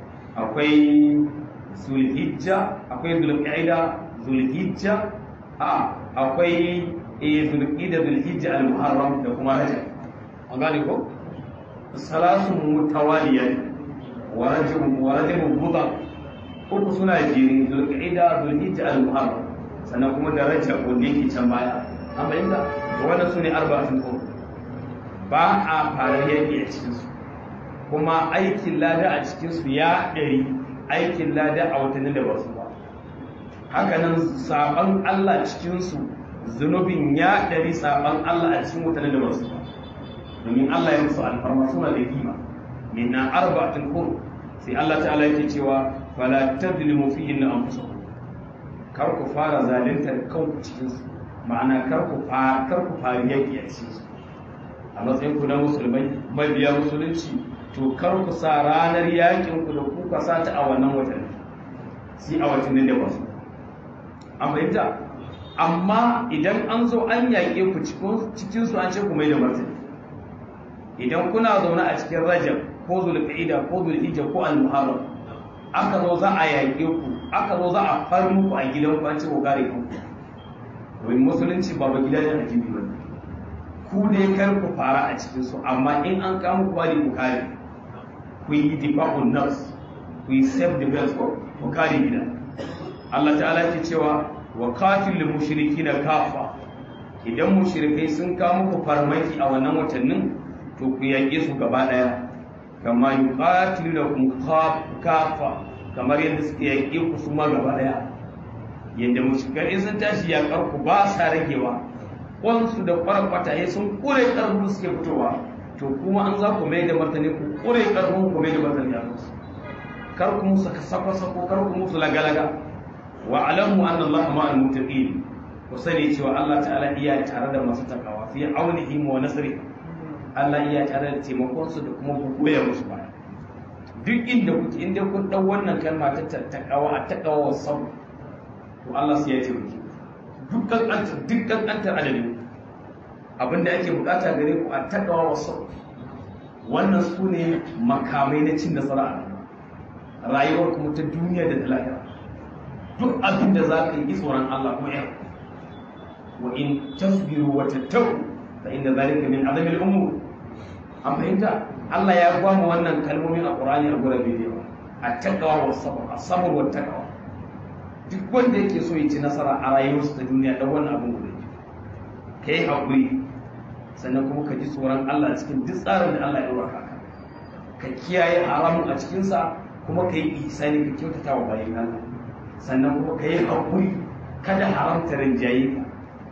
akwai zulhijja akwai zulqa'ida zulhijja a akwai eh zulqa'ida zulhijja al-muharram da kuma rajab an gane ko salasun mutawaliya wa rajab wa rajab buda uku suna jiri zulqa'ida zulhijja al-muharram sannan kuma da rajab wanda yake can baya an bayyana to wannan sune arba'atun qur'an ba a fara yaki a cikin su kuma aikin lada a cikin su ya ɗari aikin lada a watannin da ba su ba hakanan saban Allah cikinsu zunubin ya ɗari saban Allah a cikin watannin da ba su ba domin Allah ya musu alfarma suna da kima min na arba'atin kur sai Allah ta'ala yake cewa fala tadlimu fihi na anfusakum kar ku fara zaluntar kanku cikin su ma'ana kar ku fara kar ku fara yaki a cikin su a matsayin ku na musulmai mabiya musulunci to kar ku sa ranar yakin ku da kuka sata a wannan watan sai a watannin da wasu an fahimta amma idan an zo an yaƙe ku cikin su an ce ku mai da martani idan kuna zaune a cikin rajab ko zulqa'ida ko zulhijja ko al-muharram aka zo za a yaƙe ku aka zo za a far muku a gidan ku an ce ku kare ku domin musulunci ba ba gidajen ajibi ba ku dai kar ku fara a cikin su amma in an kama ku bari ku kare ku yi difa'un nafs ku yi self defense ko ku kare gida Allah ta'ala ke cewa wa qatil mushrikina kafa idan mushrikai sun kawo muku farmaki a wannan watannin to ku yaƙe su gaba ɗaya kama yuqatilukum kafa kamar yadda suke yaƙe ku su ma gaba ɗaya yadda mushrikai sun tashi yaƙar ku ba sa ragewa kwansu da kwarkwata ya sun kure ƙarfin suke fitowa to kuma an za ku mai da martani ku kure ƙarfin ku mai da martani a kansu kar ku musu sako-sako kar ku musu laga-laga wa alamu anna Allah ma'al muttaqin ku sani cewa Allah ta'ala iya tare da masu takawa fi aunihi wa nasri Allah iya tare da taimakon su da kuma goya musu baya duk inda kuke inda kun dau wannan kalma ta takawa a takawa sau to Allah sai ya taimake duk kankantar duk kankantar adadin abinda ake bukata gare ku a takawa sau wannan su ne makamai na cin nasara a rayuwar kuma ta duniya da ta lahira duk abin da za ka yi tsoron Allah kuma ya wa in tasbiru wa tattau fa inda zalika min azamil umur an fahimta Allah ya gwamu wannan kalmomin a Qur'ani a gura bidiyo a takawa wa sabr as-sabr wa takawa duk wanda yake so ya ci nasara a rayuwarsa ta duniya dan wannan abin guda kai hakuri sannan kuma ka ji tsoron Allah cikin duk tsarin da Allah ya dora ka ka kiyaye haramun a cikinsa kuma ka yi ihsani ka kyautata wa bayan Allah sannan kuma ka yi haƙuri kada haramta rinjaye ka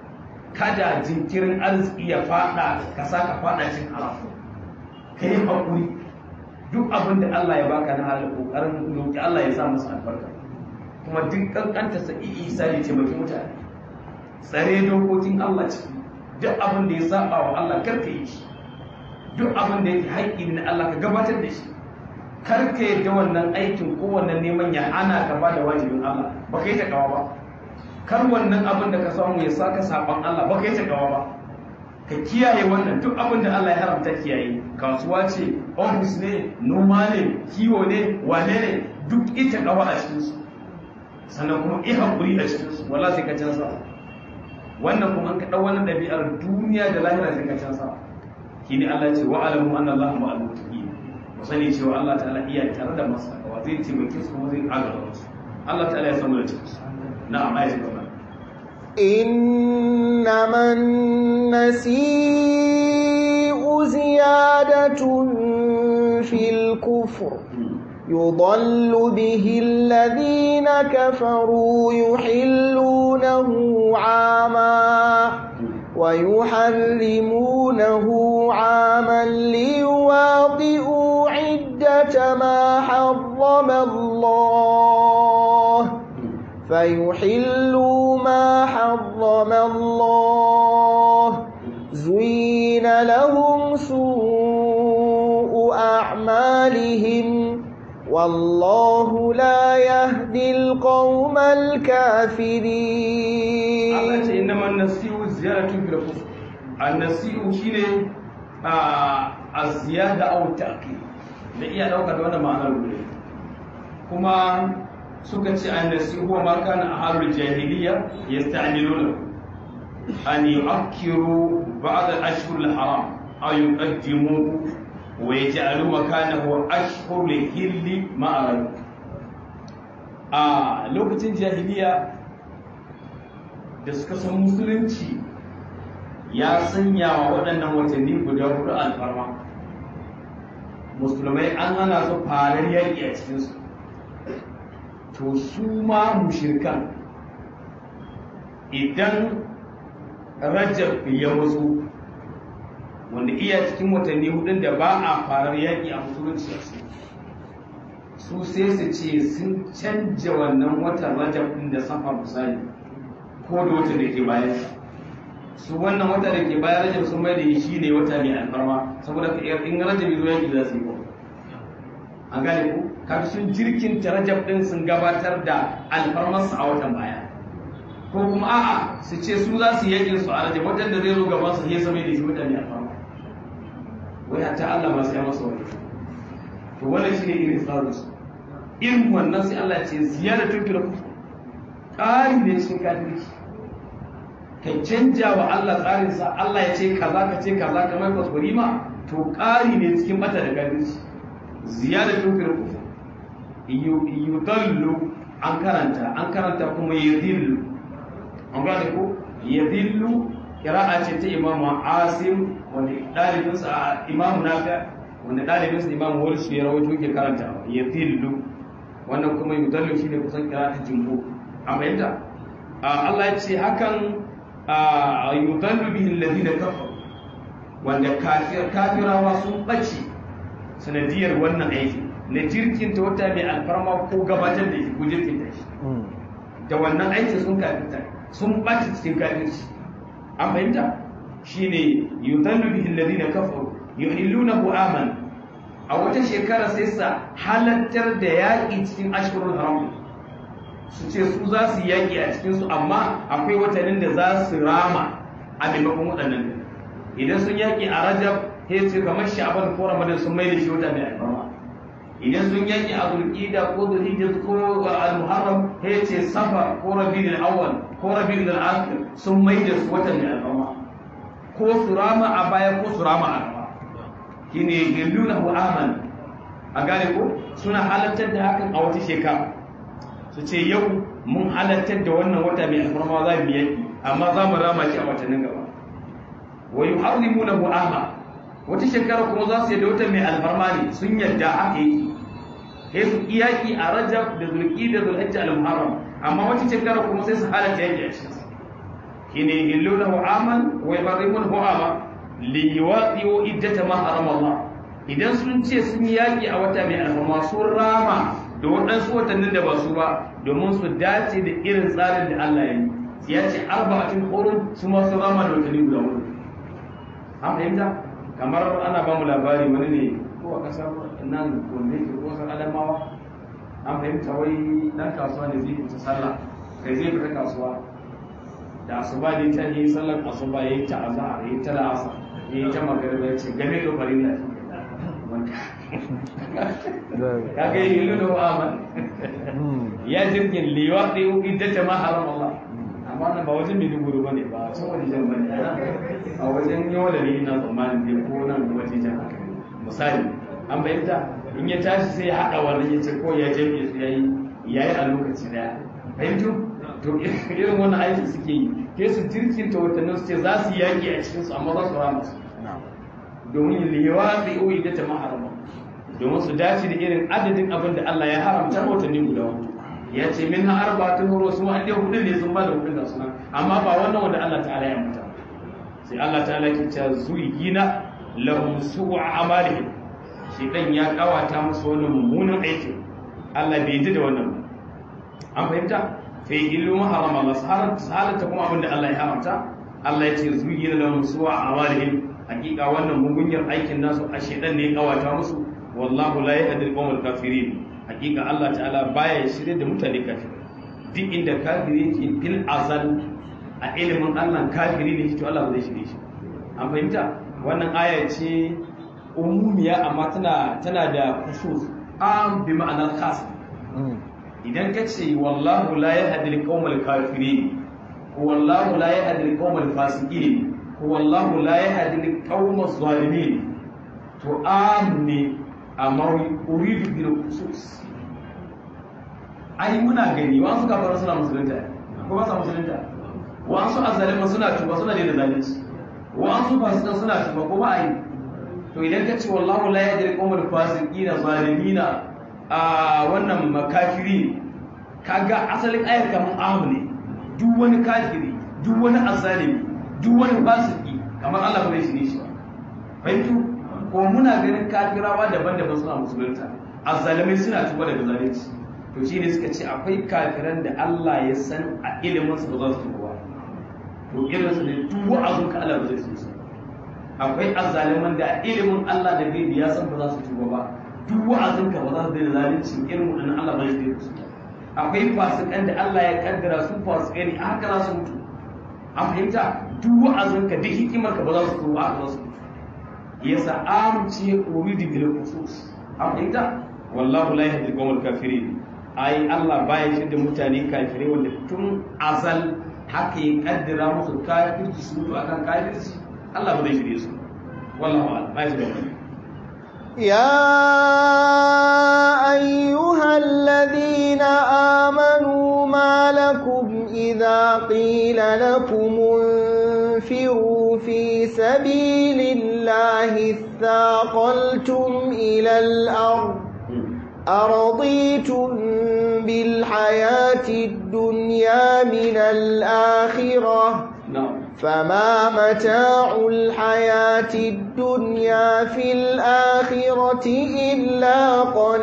kada jinkirin arziki ya fada ka sa ka fada cin haram ka yi haƙuri duk abin da Allah ya baka na halin ƙoƙarin roƙi Allah ya sa masa albarka kuma duk ƙanƙanta sa isa ne taimaki mutane tsare dokokin Allah ciki duk abin da ya saba wa Allah kar ka yi shi duk abin da yake haƙƙi na Allah ka gabatar da shi kar ka yadda wannan aikin ko wannan neman ya ana ka ba da wajibin Allah ba ka yi takawa ba kar wannan abin da ka samu ya saka saban Allah ba ka yi takawa ba ka kiyaye wannan duk abin da Allah ya haramta kiyaye kasuwa ce ofis ne noma ne kiwo ne wane ne duk ita kawa a cikin su sannan kuma i hakuri a cikin su wala sai ka canza wannan kuma an ka dau wannan dabi'ar duniya da lahira sai ka canza shine Allah ce wa alamu anna Allah ma'al muttaqin ku sani cewa Allah ta'ala iya tare da masu takawa zai taimake su kuma zai agaza musu Allah ta'ala ya samu da cikin su na'am ayatu gaba إنما النسيء زيادة في الكفر يضل به الذين كفروا يحلونه عاما ويحرمونه عاما ليواطئوا عدة ما حرم الله فيحلوا ما حرم الله زين لهم سوء أعمالهم والله لا يهدي القوم الكافرين Allah ce inna man nasi'u ziyaratun fil kufr an-nasi'u shine a ziyada aw ta'qib da iya dauka da wannan ma'anar gudu kuma suka ce an-nasi'u huwa ma kana ahlul jahiliya yasta'miluna an yu'akkiru ba'd al-ashhur al-haram aw yuqaddimuhu wa yaj'alu makanahu ashhur al-hilli ma'a a lokacin jahiliya da suka san musulunci ya sanya wa waɗannan watanni guda hudu alfarma musulmai an hana su farar yaƙi a cikinsu to su ma mushirkan idan rajab ya wasu wanda iya cikin watanni hudun da ba a farar yaƙi a musulunci a su su sai su ce sun canja wannan watan rajab ɗin da safa misali ko da wata da ke bayan su wannan wata da ke bayan rajab sun mai da shi ne wata mai alfarma saboda ka in rajab zo yaki za su yi ko an gane ku kaga sun jirkinta rajab din sun gabatar da alfarmarsa a watan baya ko kuma a'a su ce su za su yakin su a rajab watan da zai zo gaban su ya zama da shi wata mai alfarma wai hatta Allah ma sai masa wani to wannan shine irin tsarin su irin wannan sai Allah ce ziyaratul fil ƙari ne cikin kafirci ka canja wa Allah tsarinsa Allah ya ce kaza ka ce kaza kamar kwaskwari ma to ƙari ne cikin bata da kafirci ziyadatun fil kufur yudallu an karanta an karanta kuma yadillu an gane ko yadillu kira'a ce ta imamu asim wanda ɗalibinsa a imamu nafi wanda ɗalibinsa imamu wani su ya rawaito ke karanta yadillu wannan kuma yudallu shi ne kusan kira'atun jimbo a fahimta Allah ya ce hakan yudallu bihi alladhina kafaru wanda kafirawa sun bace sanadiyar wannan aiki na jirkin ta wata mai alfarma ko gabatar da shi ko jirkin ta shi da wannan aiki sun kafirta sun bace cikin kafirci an fahimta shine yudallu bihi alladhina kafaru yuhillunahu aman a wata shekara sai sa halattar da yaƙi cikin ashurul haram su ce su za su yaƙi a cikinsu amma akwai watannin da za su rama a maimakon waɗannan idan sun yaƙi a rajab sai ce kamar sha'aban ko ramadan sun mai da shi wata mai alfarma idan sun yaƙi a zulƙida ko zulhijja ko al-muharram sai ce safa ko rabiul awwal ko rabiul akhir sun mai da su wata mai alfarma ko su rama a baya ko su rama a gaba shine yallunahu aman a gane ko suna halartar da hakan a wata shekara su ce yau mun halartar da wannan wata mai alfarma za mu yaki amma za mu rama shi a watannin gaba wa yuharrimuna mu'ama wata shekara kuma za su yadda wata mai alfarma ne sun yadda aka yi sai su iyaki a rajab da zulki da zulhajji al-muharram amma wata shekara kuma sai su halarta yaki a cikin shine yallunahu aman wa yuharrimuna mu'ama li yuwaqi'u iddata ma harama Allah idan sun ce sun yaki a wata mai alfarma sun rama da waɗansu watannin da ba su ba domin su dace da irin tsarin da Allah ya yi ya ce arba'atin hurun su ma su rama da watanni guda hudu an fahimta kamar ana ba mu labari wani ne ko a ƙasar nan wanda yake ko san adamawa an fahimta wai dan kasuwa ne zai fita sallah kai zai fita kasuwa da asuba ne ta yi sallar asuba yayi ta azhar yayi ta la'asar yayi ta magariba ya ce game da farilla ya ga yi lulu aman ya jirgin liwa da yi idda ta maharam Allah amma nan ba wajen mai duburu ba ne ba can wajen jan bane a wajen yawa da ne na tsammanin ne ko nan wajen jan haka misali an bayyanta in ya tashi sai ya haɗa wannan ya ce ko ya jami'a su yayi yayi a lokaci daya fahimtu to irin wannan aiki suke yi ke su jirkin ta watannin su ce za su yaƙi a cikinsu amma za su rama su domin liwafi uyi da ta maharama domin su dace da irin adadin abin da Allah ya haramta watanni guda hudu ya ce min ha arba'atun huru su an dai hudu ne sun ba da hudu ga suna amma ba wannan wanda Allah ta'ala ya mutu sai Allah ta'ala ke cewa zuyina lahum su'u amalihim shi dan ya kawata musu wannan mummunan aikin Allah bai ji da wannan ba an fahimta fa illu ma harama Allah sahalata kuma abin da Allah ya haramta Allah ya ce zuyina lahum su'u amalihim hakika wannan mugunyar aikin nasu a shedan ne ya kawata musu wallahu la yahdi al-qawmal kafirin hakika Allah ta'ala baya shirye da mutane kafirai duk inda kafiri yake fil azal a ilimin Allah kafiri ne to Allah zai shirye shi an fahimta wannan aya ce umumiya amma tana tana da khusus am bi ma'anar khas idan ka ce wallahu la yahdi al-qawmal kafirin wallahu la yahdi al-qawmal fasiqin wallahu la yahdi al-qawmal zalimin to am ne amma uridu bil khusus ai muna gani wa su kafara suna musulunta ko ba sa musulunta wa su azalima suna tuba suna da zalunci wa su fasikan suna tuba ko ba ai to idan ka ce wallahu la yajri qawmal fasiqina zalimina a wannan makafiri kaga asalin ayar kamar ahu ne duk wani kafiri duk wani azalimi duk wani fasiki kamar Allah bai shi ne shi ba fahimtu ko muna ganin kafirawa daban-daban suna musulunta azzalimai suna tuba daga zalunci to shi ne suka ce akwai kafiran da Allah ya san a ilimin su ba za su tuba ba to irin su ne duk wa'azun ka Allah ba zai su akwai azzaliman da a ilimin Allah da gaibi ya san ba za su tuba ba duk wa'azun ka ba za su daina zalunci irin wannan Allah ba zai daina su akwai fasikan da Allah ya kaddara su fasikai ne haka za su mutu a fahimta duk wa'azun ka duk hikimar ka ba za su tuba haka za su mutu yasa amince uridu bil khusus fahimta wallahu la yahdi al kafirin ai Allah baya shi da mutane kafirai wanda tun azal haka ya kaddara musu kafirci su mutu akan kafirci Allah ba zai shirye su wallahu a'lam baya shi da mutane يا أيها الذين آمنوا ما لكم إذا قيل لكم انفروا في سبيل الله اثاقلتم إلى الأرض أرضيتم بالحياة الدنيا من الآخرة na'am فما متاع الحياة الدنيا في الآخرة إلا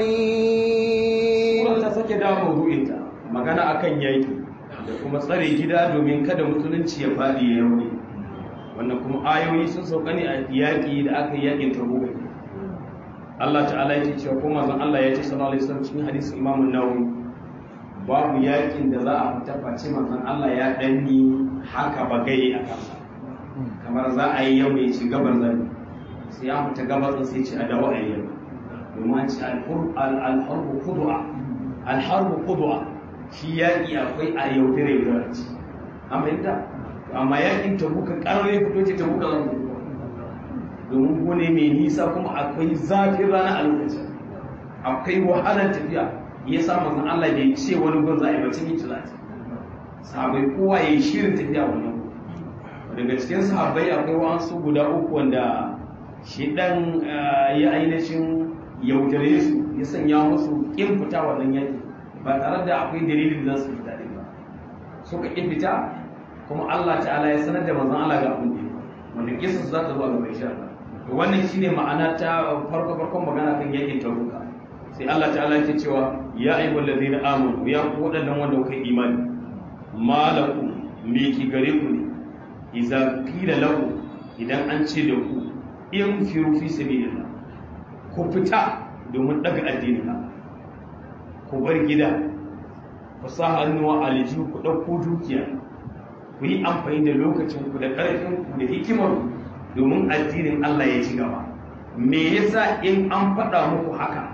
قليل ta sake dawo mawdu'inta magana akan yaki da kuma tsare gida domin kada musulunci ya faɗi ya rauni wannan kuma ayoyi sun sauka ne a yaƙi da aka yi yaƙin tabuka Allah ta'ala yake cewa ko manzon Allah ya ce sallallahu alaihi wasallam cikin hadisin Imam an-Nawawi babu yaƙin da za a fita face manzon Allah ya danni haka bagai a kansa kamar za a yi yau ne ci gabar zani sai ya fita gabar sai ce a dawo a yi yau domin an ce al-harbu khudwa al-harbu khudwa shi yaƙi akwai a yaudare yaudare ce an fahimta amma yaƙin tabuka ƙarare fito ce tabuka zan fito domin gone mai nisa kuma akwai zafin rana a lokacin akwai wahalar tafiya ya sa manzon Allah bai ce wani gun za a yi bacin yi tilati sahabai kowa ya yi shirin tafiya wannan daga cikin sahabai akwai wasu guda uku wanda shi dan ya ainihin yaudare su ya sanya musu kin fita wannan yaki ba tare da akwai dalilin da za su fita din ba suka ƙi fita kuma Allah ta'ala ya sanar da manzon Allah ga abin da ya wanda kisa za ta zo a gaba insha Allah to wannan shine ma'ana ta farko farkon magana kan yakin tabuka sai Allah ta'ala yake cewa ya ayyuhal ladina amanu ya ku wadannan wanda kuka yi imani malakum me ki gare ku ne idza qila lahu idan an ce da ku in firu fi sabilillah ku fita domin daga addinin Allah ku bar gida ku sa hannuwa aljihu ku ɗauko dukiya ku yi amfani da lokacin ku da ƙarfin ku da hikimar ku domin addinin Allah ya ci gaba me yasa in an faɗa muku haka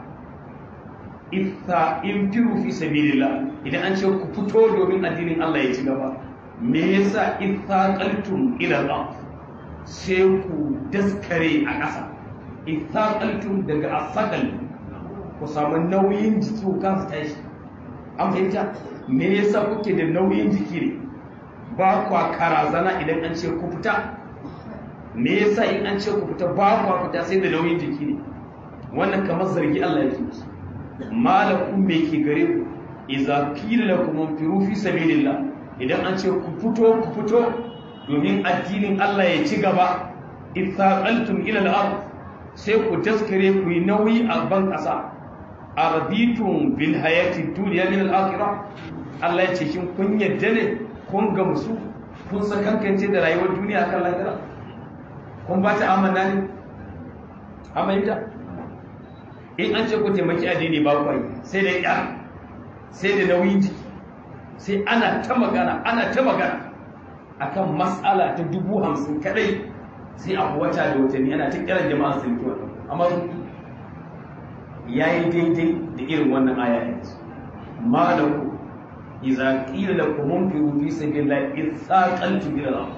ifta in firu fi sabilillah idan an ce ku fito domin addinin Allah ya ci gaba me yasa ifta qaltum ila al sai ku daskare a ƙasa ifta qaltum daga asaqal ku samu nauyin jiki ku kasa tashi an fahimta me yasa kuke da nauyin jiki ne ba kwa karazana idan an ce ku fita me yasa in an ce ku fita ba ku fita sai da nauyin jiki ne wannan kamar zargi Allah yake musu malakum me ke gare ku idza qila lakum anfiru fi sabilillah idan an ce ku fito ku fito domin addinin Allah ya ci gaba ithaqaltum ila al-ard sai ku daskare ku yi nauyi a ban ƙasa arbitum bil hayati dunya min al-akhirah Allah ya ce shin kun yadda ne kun gamsu kun sakankance da rayuwar duniya kan lahira kun ba ta amana ne amaita in an ce ku taimaki addini ba ku sai da ya sai da nauyin jiki sai ana ta magana ana ta magana akan mas'ala ta dubu hamsin kadai sai a wata da watanni ana ta kiran jama'a sun kiwa amma sun ya yi daidai da irin wannan aya yanzu malaku iza qila lakum munfiru fi sabilillahi ithaqaltu ila al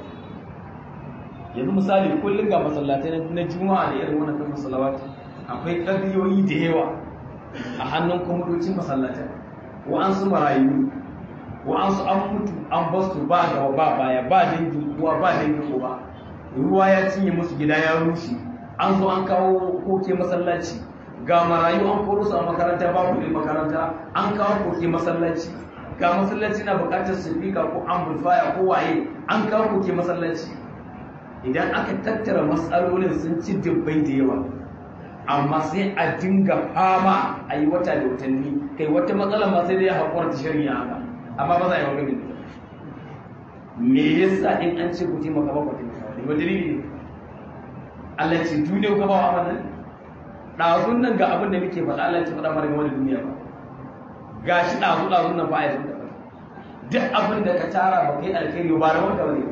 yanzu misali kullum ga masallatai na juma'a da irin wannan kan masallati akwai ƙarfiyoyi da yawa a hannun kwamitocin masallatai wa'ansu marayu wa'ansu an mutu an basu ba gaba ba baya ba dangi uwa ba dangi uba ruwa ya cinye musu gida ya rushe an zo an kawo koke masallaci ga marayu an koro su a makaranta ba kuɗin makaranta an kawo koke masallaci ga masallaci na buƙatar sifika ko amplifier ko waye an kawo koke masallaci idan aka tattara matsalolin sun ci dubbai da yawa amma sai a dinga fama a yi wata da watanni kai wata matsala ma sai dai ya haƙura ta shari'a haka amma ba za a yi maganin da me yasa in an ce ku taimaka ba ku taimaka ba ba dalili ne Allah ce duniya ku ba wa amanan ɗazun nan ga abin da muke faɗa Allah ce faɗa mara game da duniya ba ga shi ɗazu ɗazun nan ba a yi sun taɓa duk abin da ka tara ba kai alkhairi ba da wanda ba ne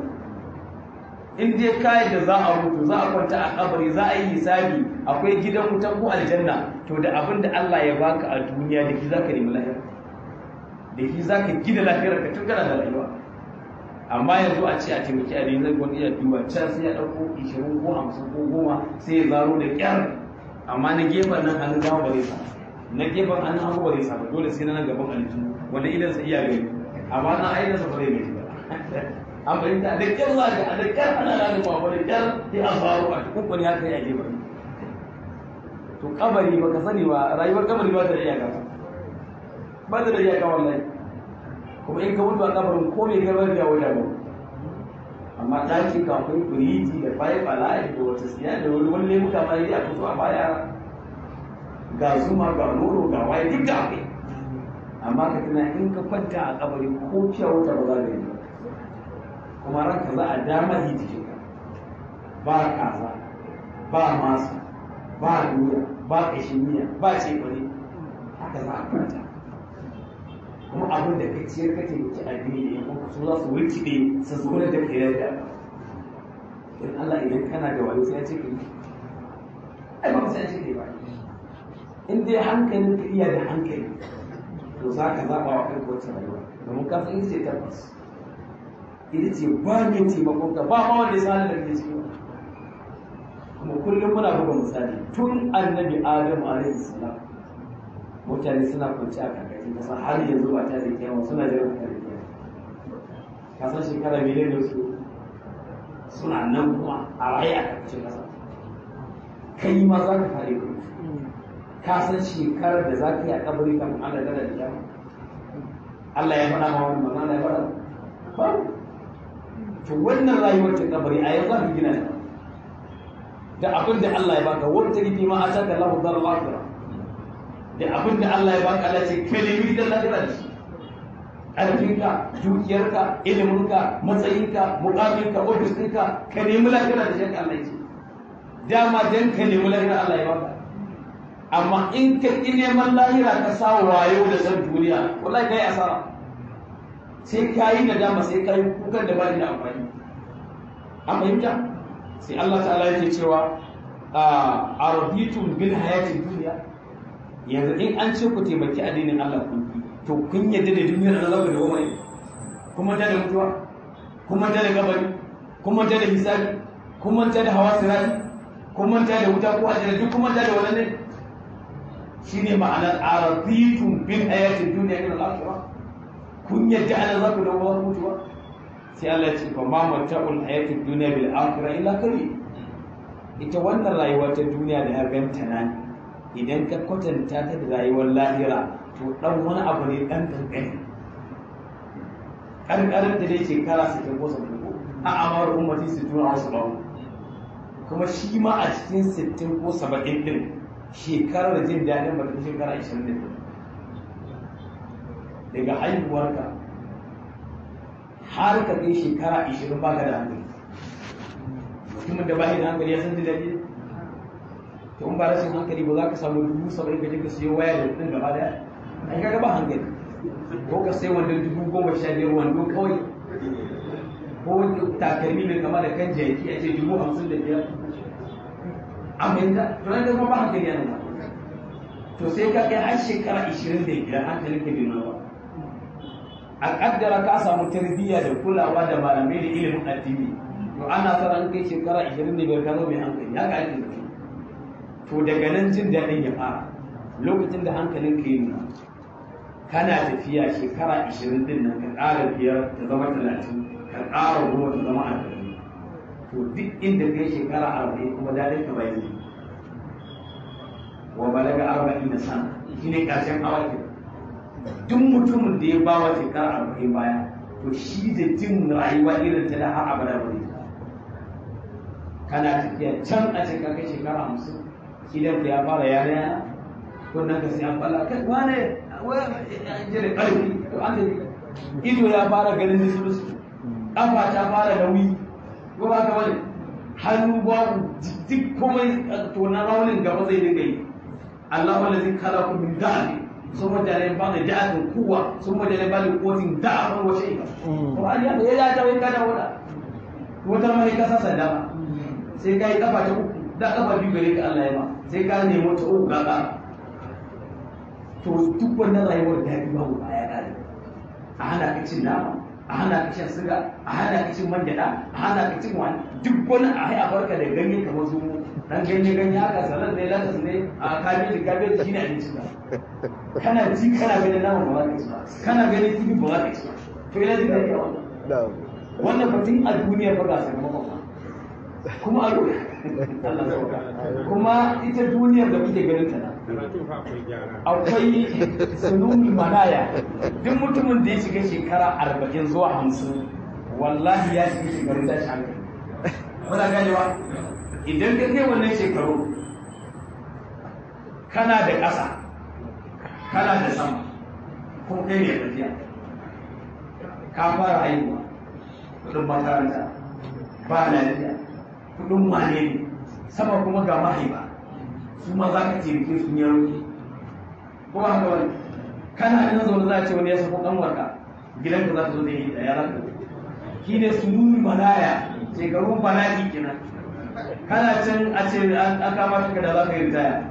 in dai kayan da za a mutu za a kwanta a kabari za a yi hisabi akwai gidan wutan ko aljanna to da abin da Allah ya baka a duniya da shi za ka nemi lahira da shi za ka gida lafiyar ka tun kana da rayuwa amma yanzu a ce a taimaki a zai wani iya duba can sai ya ɗauko ishirin ko hamsin ko goma sai ya zaro da ƙyar amma na gefen nan hannun dama ba zai sa na gefen hannun hagu ba zai sa ba dole sai na nan gaban alitu wanda idan sa iya gani amma na aidansa ba zai gaji ba an fahimta da kyar za ka da kyar ana lalima wani kyar sai an faru a cikin kwani haka ya je bari to kabari ba ka sani ba rayuwar kabari ba ta da iyaka ba ta da iyaka wallahi kuma in ka mutu a kabarin ko me ka bari ya wuce ba amma ɗaki ka akwai firiji da fayi bala'i da wata siya da wani wani lemuka ma yi a fito a baya ga zuma ga nono ga waye duk da akwai amma ka tuna in ka kwanta a kabari ko fiya wuta ba za ka yi ba kuma ranka za a dama yi jikinka ba kaza ba masu ba doya ba ƙashin miya ba ce kwani haka za a kwanta kuma abin da ka ciyar kake wuce addini ne kuma su za su rikide su zo da ke yadda in Allah idan kana da wani sai ya ce kai ai ba sai ya ce kai ba in dai hankalin ka iya da hankali to za ka zaɓa wa kanka wacce rayuwa domin ka san ita ce tabbas ita ce ba mai taimakon ka ba ma wanda ya sani da ke ciki kuma kullum muna buga misali tun annabi adamu alaihi salam mutane suna kwanci a karkashin kasa har yanzu ba ta da kiyama suna jiran ka da kiyama ka san shekara miliyan da su suna nan kuma a raye a karkashin kasa kai ma za ka fare ku ka san shekarar da za ka yi a kabari kan Allah da kiyama Allah ya faɗa ma wani magana ya faɗa ba to wannan rayuwar ta kabari a yanzu aka gina ta da abin da Allah ya baka wata rifi ma a taka lahu dar al-akhirah da abin da Allah ya baka Allah ce kalimi da lahira da shi ƙarfinka dukiyarka iliminka matsayinka muƙaminka ofis ɗinka ka nemi lahira da shi Allah ya ce dama dan ka nemi lahira Allah ya baka amma in ka ƙi neman lahira ka sa wayo da san duniya wallahi kai asara sai ka yi da dama sai ka yi kukan da ba da amfani an fahimta sai Allah ta'ala yake cewa a rabitum bil hayatid dunya yanzu in an ce ku taimaki addinin Allah kun to kun yadda da duniyar da zaka dawo mai kuma ta da mutuwa kuma ta da gabari kuma ta da hisabi kuma ta da hawa sirati kuma ta da wuta ko ajira duk kuma ta da wannan ne shine ma'anar arabitum bil hayatid dunya ila al-akhirah kun yadda ana za ku dawo mutuwa sai Allah ya ce fa ma mata'ul hayatid dunya bil akhirah illa qalil ita wannan rayuwa ta duniya da ya ganta nan idan ka kwatanta ta da rayuwar lahira to dan wani abu ne dan kankani karkarar da dai shekara su ke kosa ko a amar ummati su tuna wasu ba kuma shi ma a cikin sittin ko saba'in din shekarar jin daɗin ba ta shekara ashirin da daga haihuwarka har ka kai shekara ashirin ba ka da hankali mutumin da ba da hankali ya san jin daɗi to in ba rashin hankali ba za ka samu dubu saba'in ka je ka siyo waya da kuɗin gaba daya ai kaga ba hankali ko ka sai wanda dubu goma sha biyar wando kawai ko takalmi mai kama da kan jaki a ce dubu hamsin da biyar a fahimta to nan kuma ba hankali yana ba to sai ka kai har shekara ishirin da biyar hankalin ka bai ba a kaddara ka samu tarbiyya da kulawa da malamai da ilimin addini to ana sa an kai shekara ishirin da biyar ka zo mai hankali haka ake zafi to daga nan jin daɗin ya fara lokacin da hankalin ka yi nuna kana tafiya shekara ashirin din nan ka ƙara biyar ta zama talatin ka ƙara goma ta zama arba'in to duk inda kai shekara arba'in kuma daɗin ka bai wa balaga arba'in na sana shi ne ƙarshen awaki duk mutumin da ya ba wa shekara arba'in baya to shi da jin rayuwa irin ta da har abada ba zai kana tafiya can a cikin kai shekara hamsin idan ya fara yana yana kunnan ka sai an falla kai wane jere ƙarfi to an da ido ya fara ganin nisulus ƙafa ta fara nauyi ko ba ka wani hannu babu duk komai to na raunin gaba zai dinga yi Allah wanda zai kala ku min da'abi sun mutane ba da da'abin kuwa sun mutane ba da kotin da'abin wace ika to an ya ya ta wai kada wada wata mai kasa sanda ba sai kai kafa ta uku da kafa biyu gare ka Allah ya ba sai ka nemo ta uku ga to duk wannan rayuwar da ya ba mu baya kare a hana ka cin nama a hana ka shan siga a hana ka cin man gyaɗa a hana ka cin wani duk wani a hai a barka da ganye kamar su dan ganye ganye haka salat ne latas ne a kabeji kabeji shine abinci ka kana ji kana ganin nama ba za ka ci ba kana ganin kifi ba za ka ci ba to ina jin daɗi a wannan wannan batun a duniya ba ga sakamakon ba kuma a Allah sauka kuma ita duniyar da kuke ganin ta nan akwai sunumi manaya duk mutumin da ya shiga shekara arba'in zuwa hamsin wallahi ya shiga shekarun tashi hankali muna ganewa idan ka kai wannan shekaru kana da ƙasa kana da sama ko kai ne tafiya ka fara haihuwa kudin makaranta ba lafiya kudin wane ne sama kuma ga mahaifa su ma za ka taimake su ne roƙi ko haka wani kana ina zaune za a ce wani ya sako kanwarka gidanka za ta zo da yi da yaran ka shi ne su nuni manaya shekarun bala'i kenan kana can a ce an kama shi da za ka yi ritaya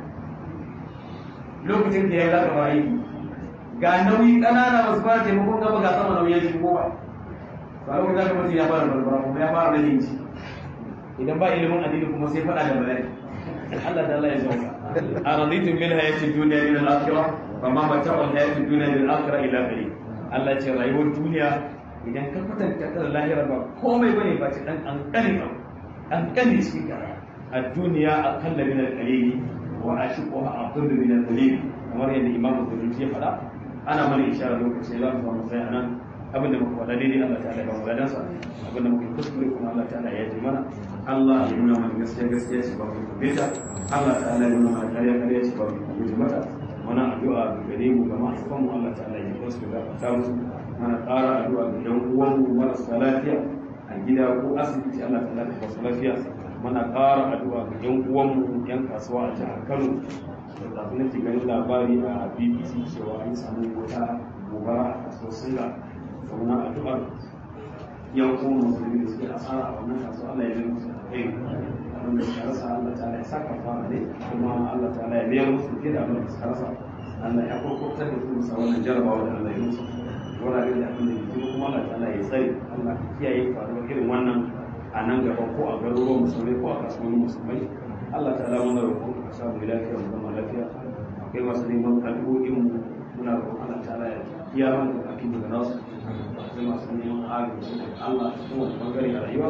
lokacin da ya za ka fara yi ga nauyi ƙanana ba su fara taimakon gaba ga sama nauyi ya shigo ba ba lokacin da ka mutu ya fara barbara kuma ya fara rage ci idan ba ilimin addini kuma sai faɗa da bala'i Allah da Allah ya zauka a raditu min hayati dunya min al-akhirah fa ma mata'u hayati dunya min al-akhirah ila qalil Allah ce rayuwar duniya idan ka kwatanta ta da lahira ba komai bane ba ce dan kankani ba kankani cikin ka a duniya akalla min al-qalil wa ashiquha aqallu min al-qalil kamar yadda Imam Bukhari ya faɗa ana mana isharar lokaci za mu samu sai anan abinda muka faɗa daidai Allah ta'ala ya ba mu ladansa abinda muka kuskure kuma Allah ta'ala ya ji mana Allah ya nuna mana gaskiya gaskiya ce ba mu kubbeta Allah ta'ala ya nuna mana kariya kariya ce ba mu kubbeta mata muna addu'a ga gare mu ga mahaifan mu Allah ta'ala ya kusa da ta musu mana ƙara addu'a ga dan uwan mu marasa lafiya a gida ko asibiti Allah ta'ala ya kusa lafiya muna ƙara addu'a ga yan uwan mu yan kasuwa a jihar Kano da kafin nake ganin labari a BBC cewa an samu wata gobara a kasuwar Singa da muna addu'ar yan kuma musulmi da suke asara a wannan kasuwa Allah ya biya musu kai abin da suka rasa Allah ta'ala ya saka fara ne kuma Allah ta'ala ya biya musu fiye da abin da suka rasa Allah ya kokotar da su musa wannan jarabawa da Allah ya musu wurare da abin da ke kuma kuma Allah ta'ala ya tsare Allah ya kiyaye faruwar irin wannan a nan gaba ko a garuruwan musulmai ko a kasuwannin musulmai Allah ta'ala muna roƙon ka samu lafiya mu zama lafiya akwai masu neman addu'o'in mu muna roƙon Allah ta'ala ya kiyaye mana bukatun daga nasu akwai masu neman agaji daga Allah a kowane bangare a rayuwa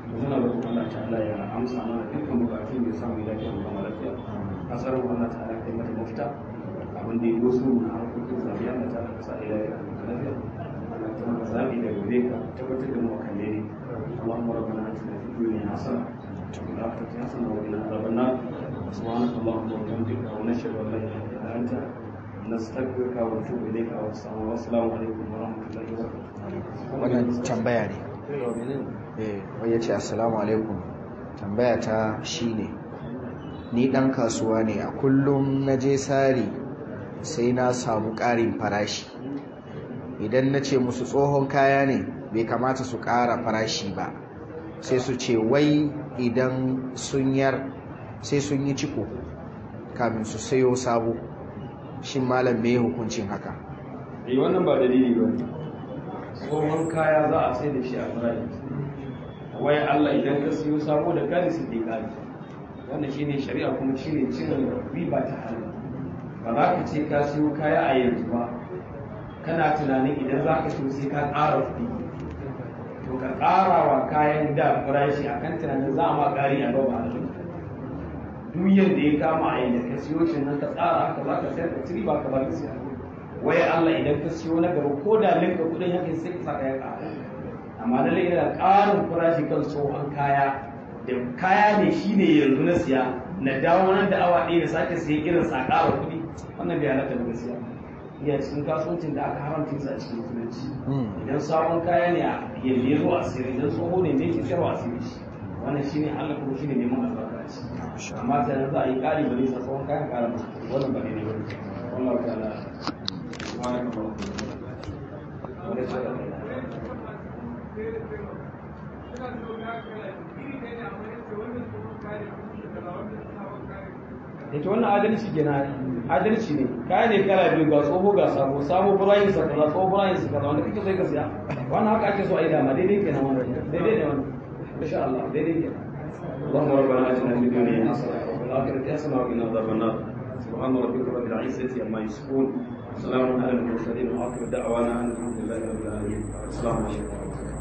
muna roƙon Allah ta'ala ya amsa mana dukkan bukatun da samu lafiya mu kama lafiya kasar mu Allah ta'ala kai mata mafita abin da ya doso na harkokin zabi Allah ta'ala ka sa ila ya lafiya Allah ta maka zabi da gare ka tabbatar da mu kan ne Allahumma rabbana atina fid dunya hasana wa fil akhirati hasana wa qina adhaban nar subhanaka allahumma wa bihamdika wa nashhadu an la ilaha illa anta نستغفرك ونتوب اليك والسلام عليكم ورحمه الله وبركاته wannan tambaya ne eh wai yace assalamu alaikum tambaya ta shine ni dan kasuwa ne a kullum na je sari sai na samu ƙarin farashi idan na ce musu tsohon kaya ne bai kamata su ƙara farashi ba sai su ce wai idan sun yar sai sun yi ciko kamin su sayo sabo shin malam me hukuncin haka eh wannan ba dalili ba tsohon kaya za a sai da shi a farashi wai Allah idan ka siyo sabo da kari su ke kari wannan shine shari'a kuma shine cin riba ta hannu ba za ka ce ka siyo kaya a yanzu ba kana tunanin idan za ka siyo sai ka ƙara kuɗi to ka ƙara wa kayan da farashi akan tunanin za a ma ƙari a gaba a duk yadda ya kama a yadda ka siyo shi nan ka tsara haka za ka sayar da ciri ba ka bar siya waya Allah idan ka siyo na gaba ko da linka kudin haka sai ka saka ya ƙara amma lalle yana ƙarin farashi kan tsohon kaya da kaya ne shine yanzu na siya na dawo nan da awa ɗaya da sake siya irin sa ƙara kuɗi wannan bai halatta da gaskiya iya cikin kasuwancin da aka haramta sa a cikin musulunci idan sabon kaya ne a yadda ya zo a sirri idan tsoho ne me ke sayarwa a sirri shi wannan shine Allah kuma shine neman albarka ce amma sai za a yi ƙari ba nisa tsawon kayan ƙara musu wannan ba daidai ba ne wallahu ta'ala subhanaka allahumma wa bihamdika ita wannan adalci kenan adalci ne kaya ne kala biyu ga tsoho ga sabo sabo furayin sa kaza tsoho furayin sa kaza wanda kake so ka siya wannan haka ake so a yi dama daidai kenan wannan daidai ne wannan insha Allah daidai kenan اللهم ربنا اتنا في الدنيا حسنه وفي الاخره حسنه وقنا عذاب النار سبحان ربك رب العزه عما يصفون سلام على المرسلين واخر دعوانا ان الحمد لله رب العالمين السلام عليكم